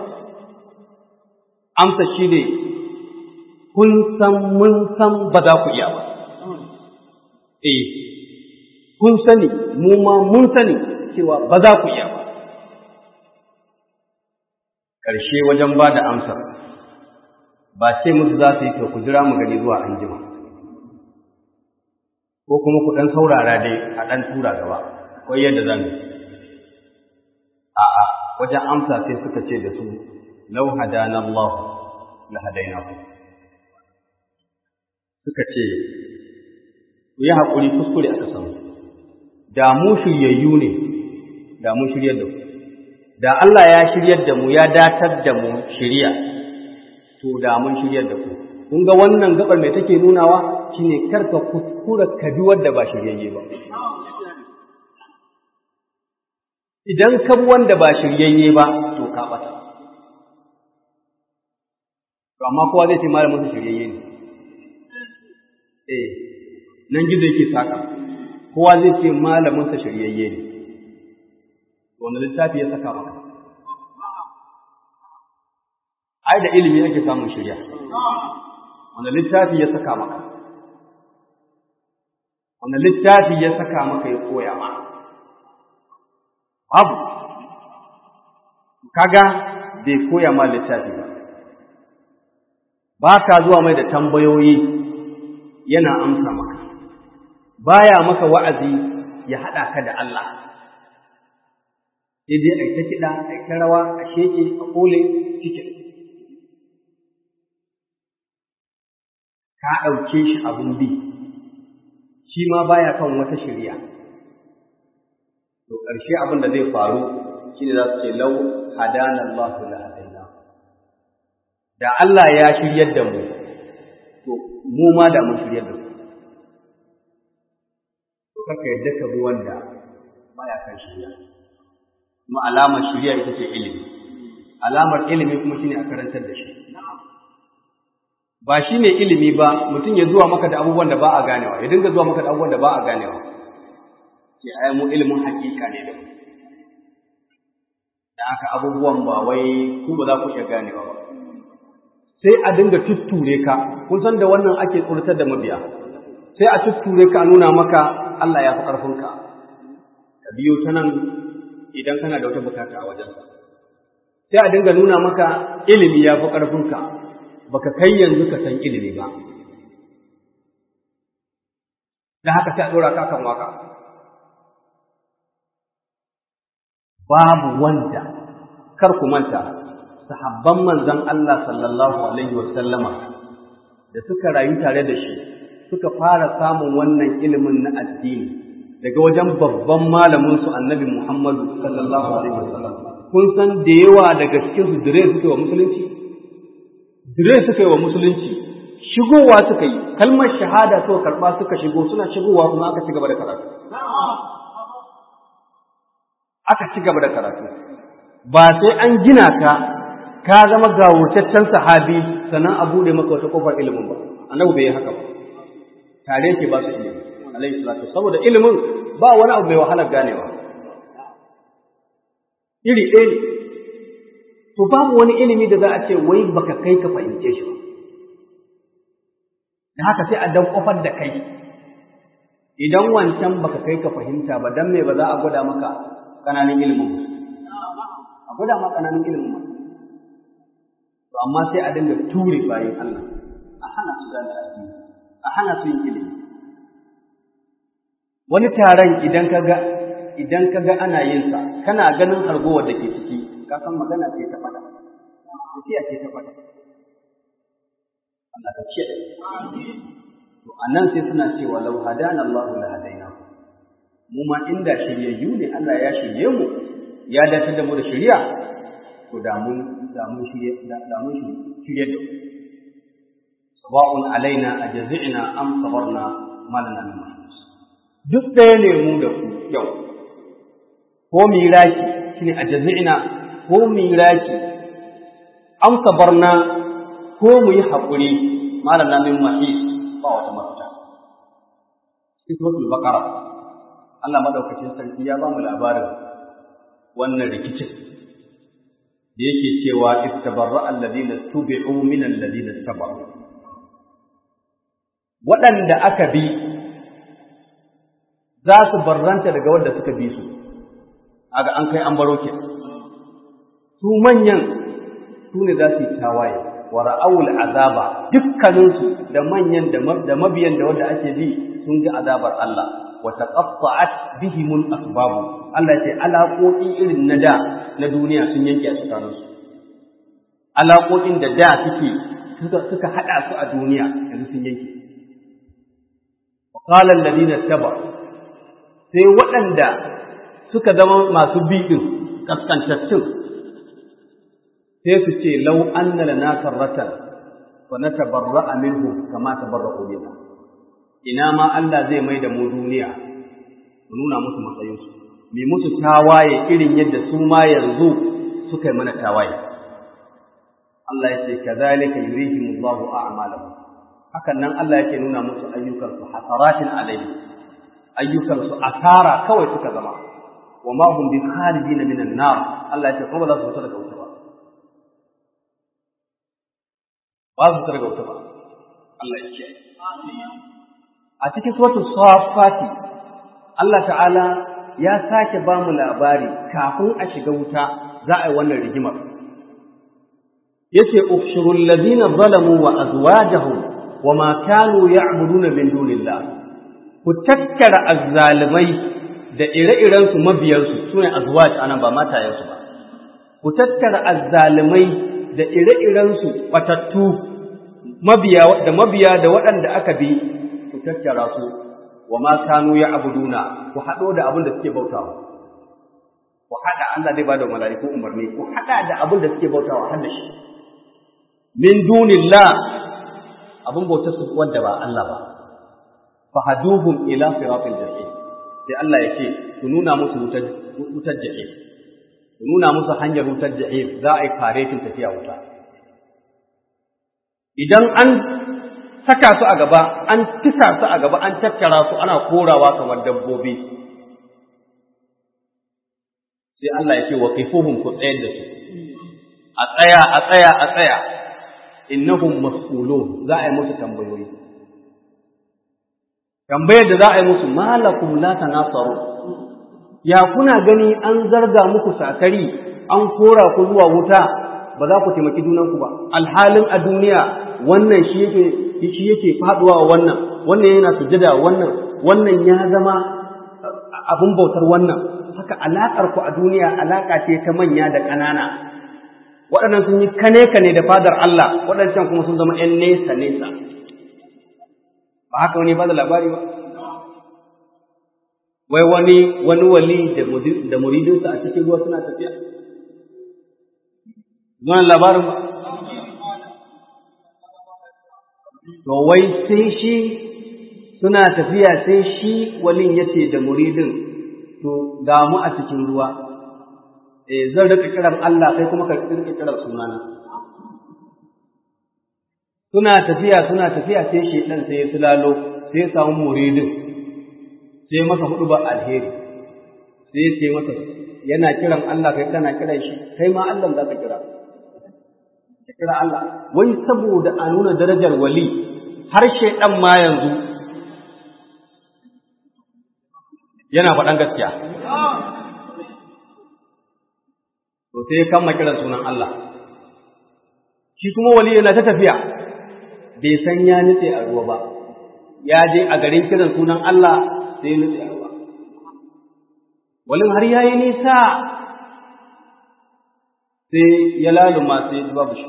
amsa shi ne kun san mun san ba za ku iya ba eh kun sani mu ma mun sani cewa ba za ku iya ba ƙarshe wajen ba da amsar ba ce musu za su yi to ku jira mu gani zuwa anjima ko kuma ku ɗan saurara dai a ɗan tura gaba ko yadda zan a'a wajen amsa sai suka ce da su lau hadana Allah la hadaina ku suka ce ku yi haƙuri kuskure aka samu da mu shiryayyu ne da mu shiryar da ku da Allah ya shiryar da mu ya datar da mu shirya to da mun shiryar da ku kun ga wannan gabar mai take nunawa shine karka kuskura ka bi wanda ba shiryayye ba idan ka bi wanda ba shiryayye ba to ka bata to amma kowa zai ce malamin sa shiryayye ne eh nan gizo yake saka kowa zai ce malamin sa shiryayye ne wanda littafi ya saka maka ai da ilimi ake samun shirya wanda littafi ya saka maka wanda littafi ya saka maka ya koya ma babu kaga bai koya ma littafi ba ba ka zuwa mai da tambayoyi yana amsa maka baya maka wa'azi ya haɗa ka da Allah sai dai a ta kiɗa a ta rawa a sheke a kole cikin ka ɗauke shi abin bi shi ma baya kan wata shirya to ƙarshe abin da zai faru shi ne za su ce lau hadana Allah la hadaina da Allah ya shiryar da mu to mu ma da mun shiryar da mu to kaka yadda ka bi wanda baya kan shirya kuma alamar shirya ita ce ilimi alamar ilimi kuma shine a karantar da shi ba shi ne ilimi ba mutum ya zuwa maka da abubuwan da ba a ganewa ya dinga zuwa maka da abubuwan da ba a ganewa ke ai mu ilimin hakika ne da da aka abubuwan ba wai ku ba za ku iya ganewa ba sai a dinga tutture ka kun san da wannan ake tsoratar da mabiya sai a tutture ka a nuna maka Allah ya fi ƙarfinka ka biyo ta nan idan kana da wata bukata a wajensa sai a dinga nuna maka ilimi ya fi ƙarfinka baka kai yanzu ka san ilimi ba da haka sai a ɗora ka kan waka babu wanda kar ku manta sahabban manzon Allah sallallahu alaihi wa sallama da suka rayu tare da shi suka fara samun wannan ilimin na addini daga wajen babban malamin su annabi Muhammadu sallallahu alaihi wa sallam kun san da yawa daga cikin su dire suke wa musulunci dire suka yi wa musulunci shigowa suka yi kalmar shahada suka karba suka shigo suna shigowa kuma aka ci gaba da karatu aka ci gaba da karatu ba sai an gina ka ka zama gawurtaccen sahabi sannan a bude maka wata kofar ilimin ba annabi bai yi haka ba tare yake ba su ilimi alaihi salatu saboda ilimin ba wani abu mai wahalar ganewa iri ɗaya ne to babu wani ilimi da za a ce wai baka kai ka fahimce shi ba da haka sai a dan kofar da kai idan wancan baka kai ka fahimta ba dan me ba za a gwada maka kananan ilimin a gwada ma kananan ilimin to amma sai a dinga ture bayan Allah a hana su gane addini a hana su yin ilimi wani taron idan ka ga idan ka ga ana yin sa kana ganin hargowar da ke ciki ka san magana ce ta fada tafiya ce ta fada Allah ka ce to anan sai suna cewa law hadana Allah la hadaina mu ma inda shiryayyu ne Allah ya shirye mu ya dace da mu da shiriya to da mun da mun shirye da mun shirye da sawa'un alaina ajza'na am sabarna ma lana min mahsus duk ɗaya ne mu da ku yau ko miraki shine ajza'na ko miraki am sabarna ko mu yi haƙuri ma lana min mahis ba wata mafita cikin suratul baqara Allah madaukakin sarki ya ba mu labarin wannan rikicin da yake cewa istabarra alladhina tubi'u min alladhina tabaru waɗanda aka bi za su barranta daga wanda suka bi su aga an kai an baro ke su manyan su ne za su yi tawaye wa ra'awul azaba dukkaninsu da manyan da mabiyan da wanda ake bi sun ji azabar Allah wa taqatta'at bihimul asbab Allah ce alaƙoƙi irin na da na duniya sun yanke a tsakaninsu alaƙoƙin da da suke suka suka hada su a duniya yanzu sun yanke wa qala alladhina tabaru sai waɗanda suka zama masu biɗin ƙasƙantattun sai su ce lau an na lana karratan wa na tabarra minhu kama tabarra minna ina ma Allah zai mai da mu duniya mu nuna musu matsayinsu mai musu tawaye irin yadda su ma yanzu suka yi mana tawaye Allah ya ce kazalika yurihimullahu a'malahum hakan nan Allah yake nuna musu ayyukansu hasaratin alayhi ayyukansu asara kawai suka zama wa ma hum bi kharijin min an-nar Allah ya ce kuma ba za su fita daga wuta ba ba su fita daga wuta ba Allah ya ce a cikin suratul safati Allah ta'ala ya sake ba mu labari kafin a shiga wuta za a yi wannan rigimar yace ukhshurul ladina zalamu wa azwajahum wa ma kanu ya'buduna min dunillah ku tattara azzalimai da ire-irensu mabiyansu su ne azwaj anan ba matayensu ba ku tattara azzalimai da ire-irensu batattu mabiya da mabiya da waɗanda aka bi ku tattara su wa ma kanu ya abuduna ku haɗo da abin da suke bautawa ku haɗa Allah zai bada mala'iku umarni ku haɗa da abin da suke bautawa har da shi min dunillah abin bautar su wanda ba Allah ba fahaduhum ila siratil jahim sai Allah ya ce ku nuna musu wutar wutar jahim ku nuna musu hanyar wutar jahim za a yi karetin tafiya wuta idan an saka su a gaba an tisa su a gaba an tattara su ana korawa kamar dabbobi sai Allah ya ce wa qifuhum ku tsayar da su a tsaya a tsaya a tsaya innahum mas'ulun za a yi musu tambayoyi tambayar da za a yi musu malakum la tanasaru ya kuna gani an zarga muku sakari an kora ku zuwa wuta ba za ku taimaki junanku ba alhalin a duniya wannan shi yake shi yake faduwa wa wannan wannan yana sujada wannan wannan ya zama abin bautar wannan haka alakar ku a duniya alaka ce ta manya da ƙanana waɗannan sun yi kane kane da fadar Allah waɗancan kuma sun zama ƴan nesa nesa ba haka wani ba da labari ba wai wani wani wali da muridinsa a cikin ruwa suna tafiya zuwan labarin ba to wai sai shi suna tafiya sai shi walin ya ce da muridin to ga mu a cikin ruwa eh zan rika kiran Allah kai kuma ka rika kiran sunana suna tafiya suna tafiya sai shedan sai ya sulalo sai ya samu muridin sai masa hudu ba alheri sai ya ce masa yana kiran Allah kai kana kiran shi kai ma Allah za ka kira ka kira Allah wai saboda a nuna darajar wali har shedan ma yanzu yana faɗan gaskiya to sai ya kama kiran sunan Allah shi kuma wali yana ta tafiya bai san ya nutse a ruwa ba ya je a garin kiran sunan Allah sai ya nutse a ruwa walin har ya yi nisa sai ya laluma sai ya babu shi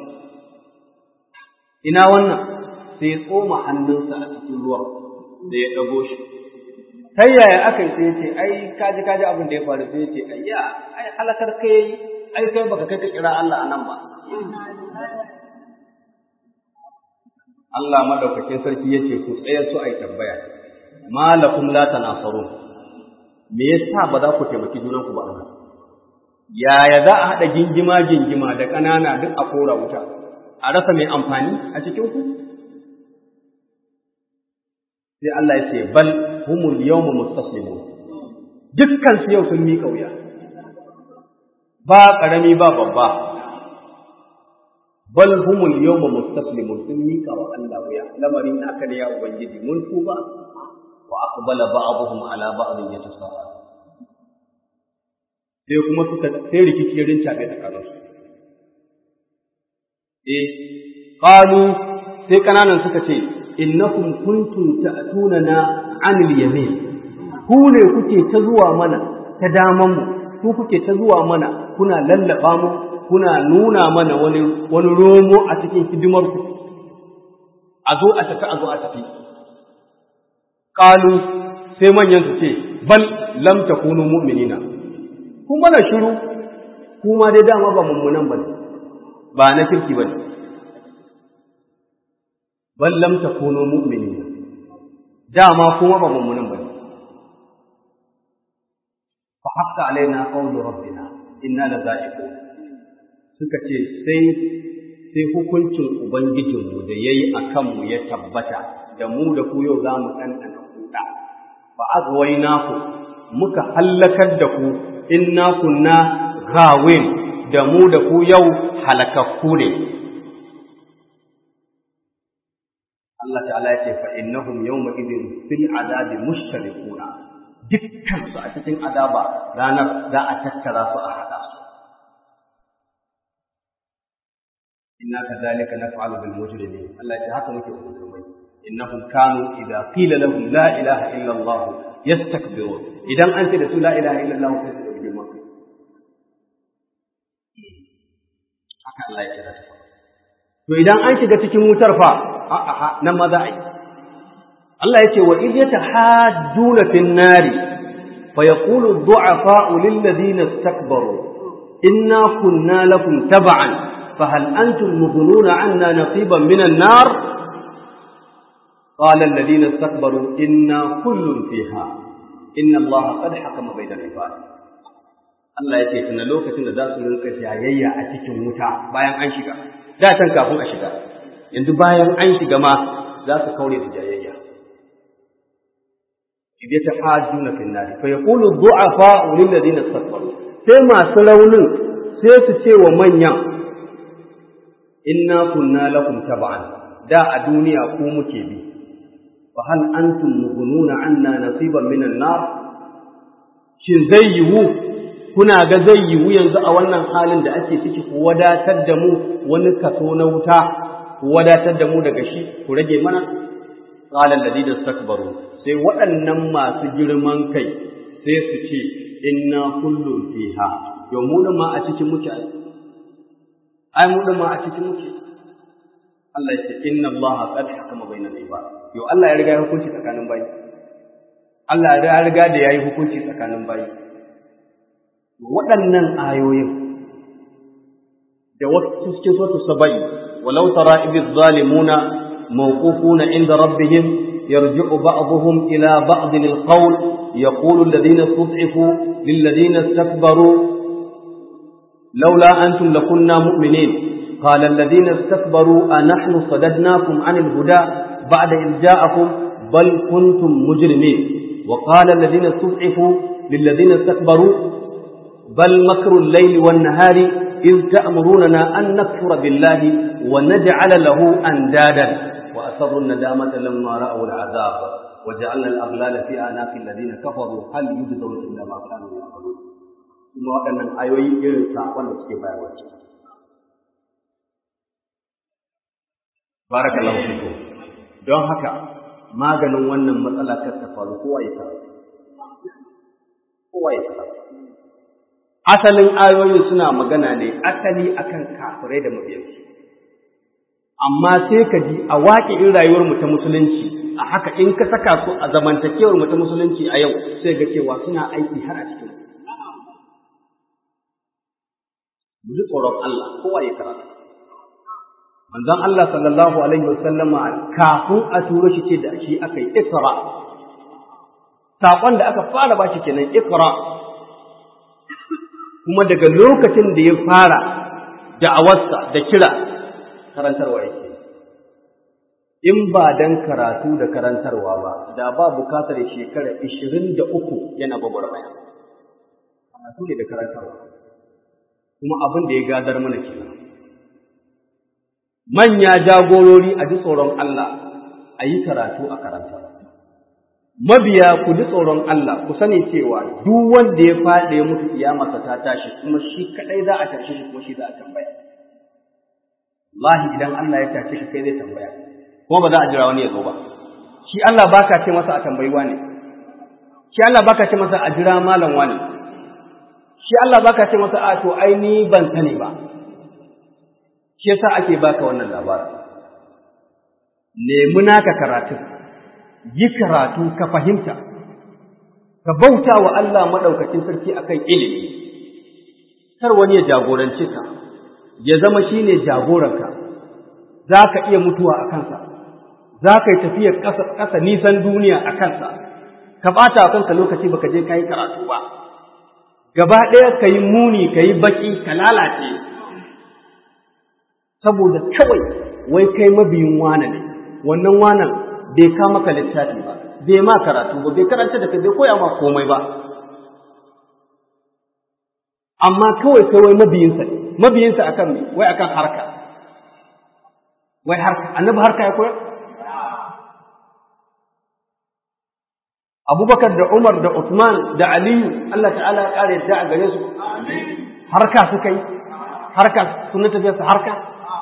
ina wannan sai ya tsoma hannunsa a cikin ruwan da ya ɗago shi ta yaya aka yi sai ya ce ai kaji kaji abin da ya faru sai ya ce ai ya ai halakar kai ai kai baka kai ka kira Allah a nan ba Allah madaukakin sarki yace ku tsaya su ai tambaya malakum la tanasarun me yasa ba za ku taimaki junanku ba Allah yaya za a haɗa gingima gingima da ƙanana duk a kora wuta a rasa mai amfani a cikin ku sai Allah ya ce bal humul yawma mustaslimun dukkan su yau sun miƙa wuya ba ƙarami ba babba bal humul yawma mustaslimun sun mika wa Allah wuya lamarin naka ne ya ubangiji mun tuba wa aqbala ba'dhum ala ba'dhin yatasawwa sai kuma suka sai rikici ya rinca bai tsakanin su eh qalu sai kananan suka ce innakum kuntum ta'tunana 'anil yamin ku ne kuke ta zuwa mana ta daman mu ku kuke ta zuwa mana kuna lallaba mu kuna nuna mana wani wani romo a cikin hidimar ku a zo a tafi a zo a tafi qalu sai manyan su ce bal lam takunu mu'minina ku mana shiru kuma dai dama ba mummunan bane ba na kirki bane bal lam takunu mu'minina dama kuma ba mummunan bane fa haqqa alaina qawlu rabbina inna la za'iqun suka ce sai sai hukuncin ubangijinmu da yayi akan mu ya tabbata da mu da ku yau zamu ɗanɗana kuɗa fa azwaynaku muka hallakar da ku inna kunna gawin da mu da ku yau halakakku ne Allah ta'ala ya ce fa innahum yawma idin fil azabi mushtarikuna dukkan su a cikin azaba ranar za a tattara su a hada su inna kadhalika naf'alu bil mujrimin Allah ya ce haka muke mujrimai innahum kanu idza qila lahum la ilaha illa Allah yastakbirun idan an ce da su la ilaha illa Allah sai su girman kai haka Allah ya kira ta to idan an shiga cikin wutar fa a'a nan ma za a yi Allah ya ce wa idh yatahajjuna fin nari fa yaqulu ad-du'afa'u lil ladina istakbaru inna kunna lakum tab'an fa hal antum mughnuna 'anna naqiban min an-nar qala alladhina istakbaru inna kullun fiha inna Allah qad hakama bayna al-ibad Allah ya ce tuna lokacin da za su rinka jayayya a cikin wuta bayan an shiga da can kafin a shiga yanzu bayan an shiga ma za su kaure da jayayya idan ta hajjuna fil nar fa yaqulu du'afa lil ladina istakbaru sai masu raunin sai su ce wa manyan inna kunna lakum tab'an da a duniya ku muke bi fa hal antum mughnuna anna nasiban minan nar shin zai yiwu kuna ga zai yiwu yanzu a wannan halin da ake ciki ku wadatar da mu wani kaso na wuta ku wadatar da mu daga shi ku rage mana qala alladhina istakbaru sai waɗannan masu girman kai sai su ce inna kullun fiha yo mu din ma a cikin muke ai mu din ma a cikin muke Allah ya ce inna Allah qad hakama bainal ibad yo Allah ya riga ya hukunci tsakanin bayi Allah ya riga da yayi hukunci tsakanin bayi waɗannan ayoyin da wasu cikin sautu saba'i walau tara idh zalimuna mawqufuna inda rabbihim yarji'u ba'dhum ila ba'd al-qawl yaqulu alladhina istud'ifu lil ladina istakbaru لولا أنتم لكنا مؤمنين قال الذين استكبروا أنحن صددناكم عن الهدى بعد إذ جاءكم بل كنتم مجرمين وقال الذين استضعفوا للذين استكبروا بل مكر الليل والنهار إذ تأمروننا أن نكفر بالله ونجعل له أندادا وأسروا الندامة لما رأوا العذاب وجعلنا الأغلال في أعناق الذين كفروا هل يجزون إلا ما كانوا يعملون kuma waɗannan ayoyi irin saƙon da suke bayarwa ce. Barakallahu fikum. Don haka maganin wannan matsala kar ta faru kowa ya karatu. Kowa ya karatu. asalin ayoyin suna magana ne asali akan kafirai da mabiyansu amma sai ka ji a waƙe in rayuwar mu ta musulunci a haka in ka saka su a zamantakewar mu ta musulunci a yau sai ga cewa suna aiki har a cikin mu ji tsoron Allah kowa ya karatu manzon Allah sallallahu alaihi wasallama kafin a turo shi ce da shi aka yi ikra saƙon da aka fara ba shi kenan ikra kuma daga lokacin da ya fara da'awarsa da kira karantarwa yake in ba dan karatu da karantarwa ba da ba bukatar shekara ishirin da uku yana gwagwarmaya karatu ne da karantarwa kuma abin da ya gadar mana kenan manya jagorori a ji tsoron Allah a yi karatu a karanta mabiya ku ji tsoron Allah ku sani cewa duk wanda ya faɗi ya mutu kiyamarsa ta tashi kuma shi kadai za a tashi shi kuma shi za a tambaya wallahi idan Allah ya tashi ka kai zai tambaya kuma ba za a jira wani ya zo ba shi Allah baka ce masa a tambayi wani shi Allah baka ce masa a jira malam wani shi Allah baka ce masa a to ai ni ban sani ba shi yasa ake baka wannan labarin nemi naka karatu yi karatu ka fahimta ka bauta wa Allah madaukakin sarki akan ilimi kar wani ya jagorance ka ya zama shine jagoranka za ka iya mutuwa a kansa za ka yi tafiyar ƙasa nisan duniya a kansa ka ɓata a kanka lokaci baka je ka yi karatu ba gaba ɗaya ka yi muni ka yi baƙi ka lalace saboda kawai wai kai mabiyin wane ne wannan wanan bai ka maka littafi ba bai ma karatu ba bai karanta da kai bai koya ma komai ba amma kawai kai wai mabiyinsa ne mabiyinsa akan me wai akan harka wai harka annabi harka ya koyar Abubakar da Umar da Uthman da Aliyu Allah ta'ala ya kare yadda a gare su harka suka yi harka sun tafiya su harka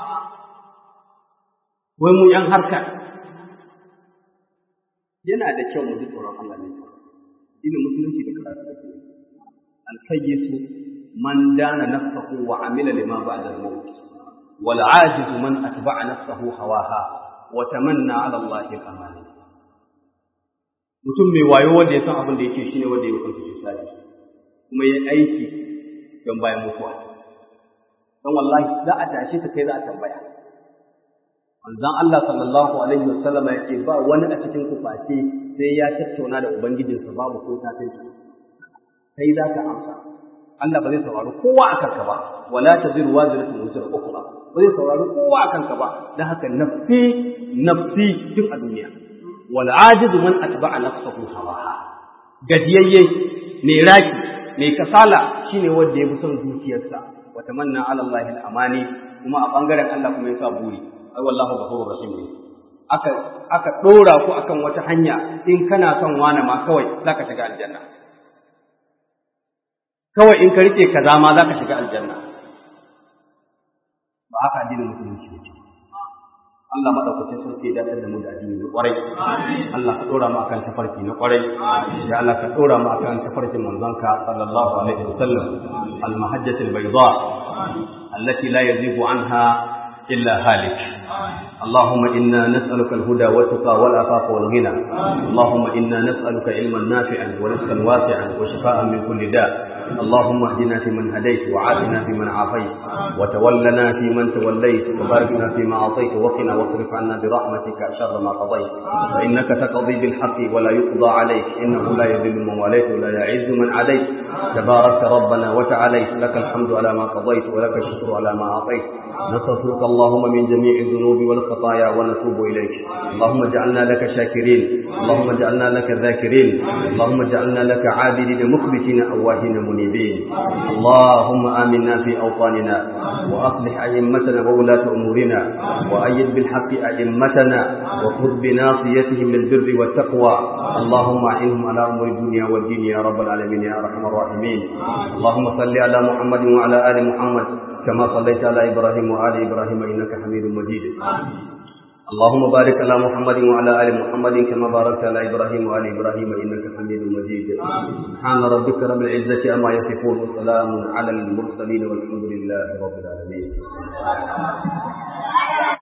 wai mu yan harka yana da kyau mu ji tsoron Allah ne dinin musulunci da karatu da alkayyisu man dana nafsahu wa amila lima ba'da al-maut wal ajizu man atba'a nafsahu hawaha wa tamanna 'ala Allah al-amani mutum mai wayo wanda ya san abin da yake shine wanda ya kwanta shi sai kuma ya aiki don bayan mutuwa don wallahi za a tashi ka kai za a tambaya manzon Allah sallallahu alaihi wasallam ya ce ba wani a cikin ku face sai ya tattauna da ubangijinsa babu ko ta kai za ka amsa Allah ba zai saurari kowa a kanka ba wala taziru waziratu wazira ukhra ba zai saurari kowa a kanka ba dan haka nafsi nafsi tun a duniya wal ajizu man atba'a nafsahu hawaha gajiyayye ne raki ne kasala shine wanda ya bi son zuciyarsa wa tamanna ala Allah al-amani kuma a bangaren Allah kuma ya sa buri ai wallahu ghafurur rahim ne aka aka dora ku akan wata hanya in kana son wani ma kawai zaka shiga aljanna kawai in ka rike kaza ma zaka shiga aljanna ba haka addinin musulunci ne Allah madaukakin sarki ya dace da mu da addini na kwarai Allah ka dora mu akan tafarki na kwarai ya Allah ka dora mu akan tafarkin manzonka sallallahu alaihi wasallam al-mahajjatul bayda allati la yazigu anha illa halik اللهم إنا نسألك الهدى والتقى والعفاف والغنى اللهم إنا نسألك علما نافعا ورزقا واسعا وشفاء من كل داء اللهم اهدنا فيمن هديت وعافنا فيمن عافيت وتولنا فيمن توليت وبارك لنا فيما أعطيت وقنا واصرف عنا برحمتك شر ما قضيت فإنك تقضي بالحق ولا يقضى عليك إنه لا يذل من واليت ولا يعز من عاديت تباركت ربنا وتعاليت لك الحمد على ما قضيت ولك الشكر على ما أعطيت نستغفرك اللهم من جميع الذنوب والخطايا ونتوب إليك اللهم اجعلنا لك شاكرين اللهم اجعلنا لك ذاكرين اللهم اجعلنا لك عابدين مخبتين أواهين منيبين اللهم آمنا في أوطاننا وأصلح أئمتنا وولاة أمورنا وأيد بالحق أئمتنا وخذ بناصيتهم للبر والتقوى اللهم أعنهم على أمور الدنيا والدين يا رب العالمين يا أرحم الراحمين اللهم صل على محمد وعلى آل محمد كما صليت على إبراهيم وآل إبراهيم إنك حميد مجيد اللهم بارك على محمد وعلى آل محمد كما باركت على إبراهيم وآل إبراهيم إنك حميد مجيد سبحان ربك رب العزة أما يصفون وسلام على المرسلين والحمد لله رب العالمين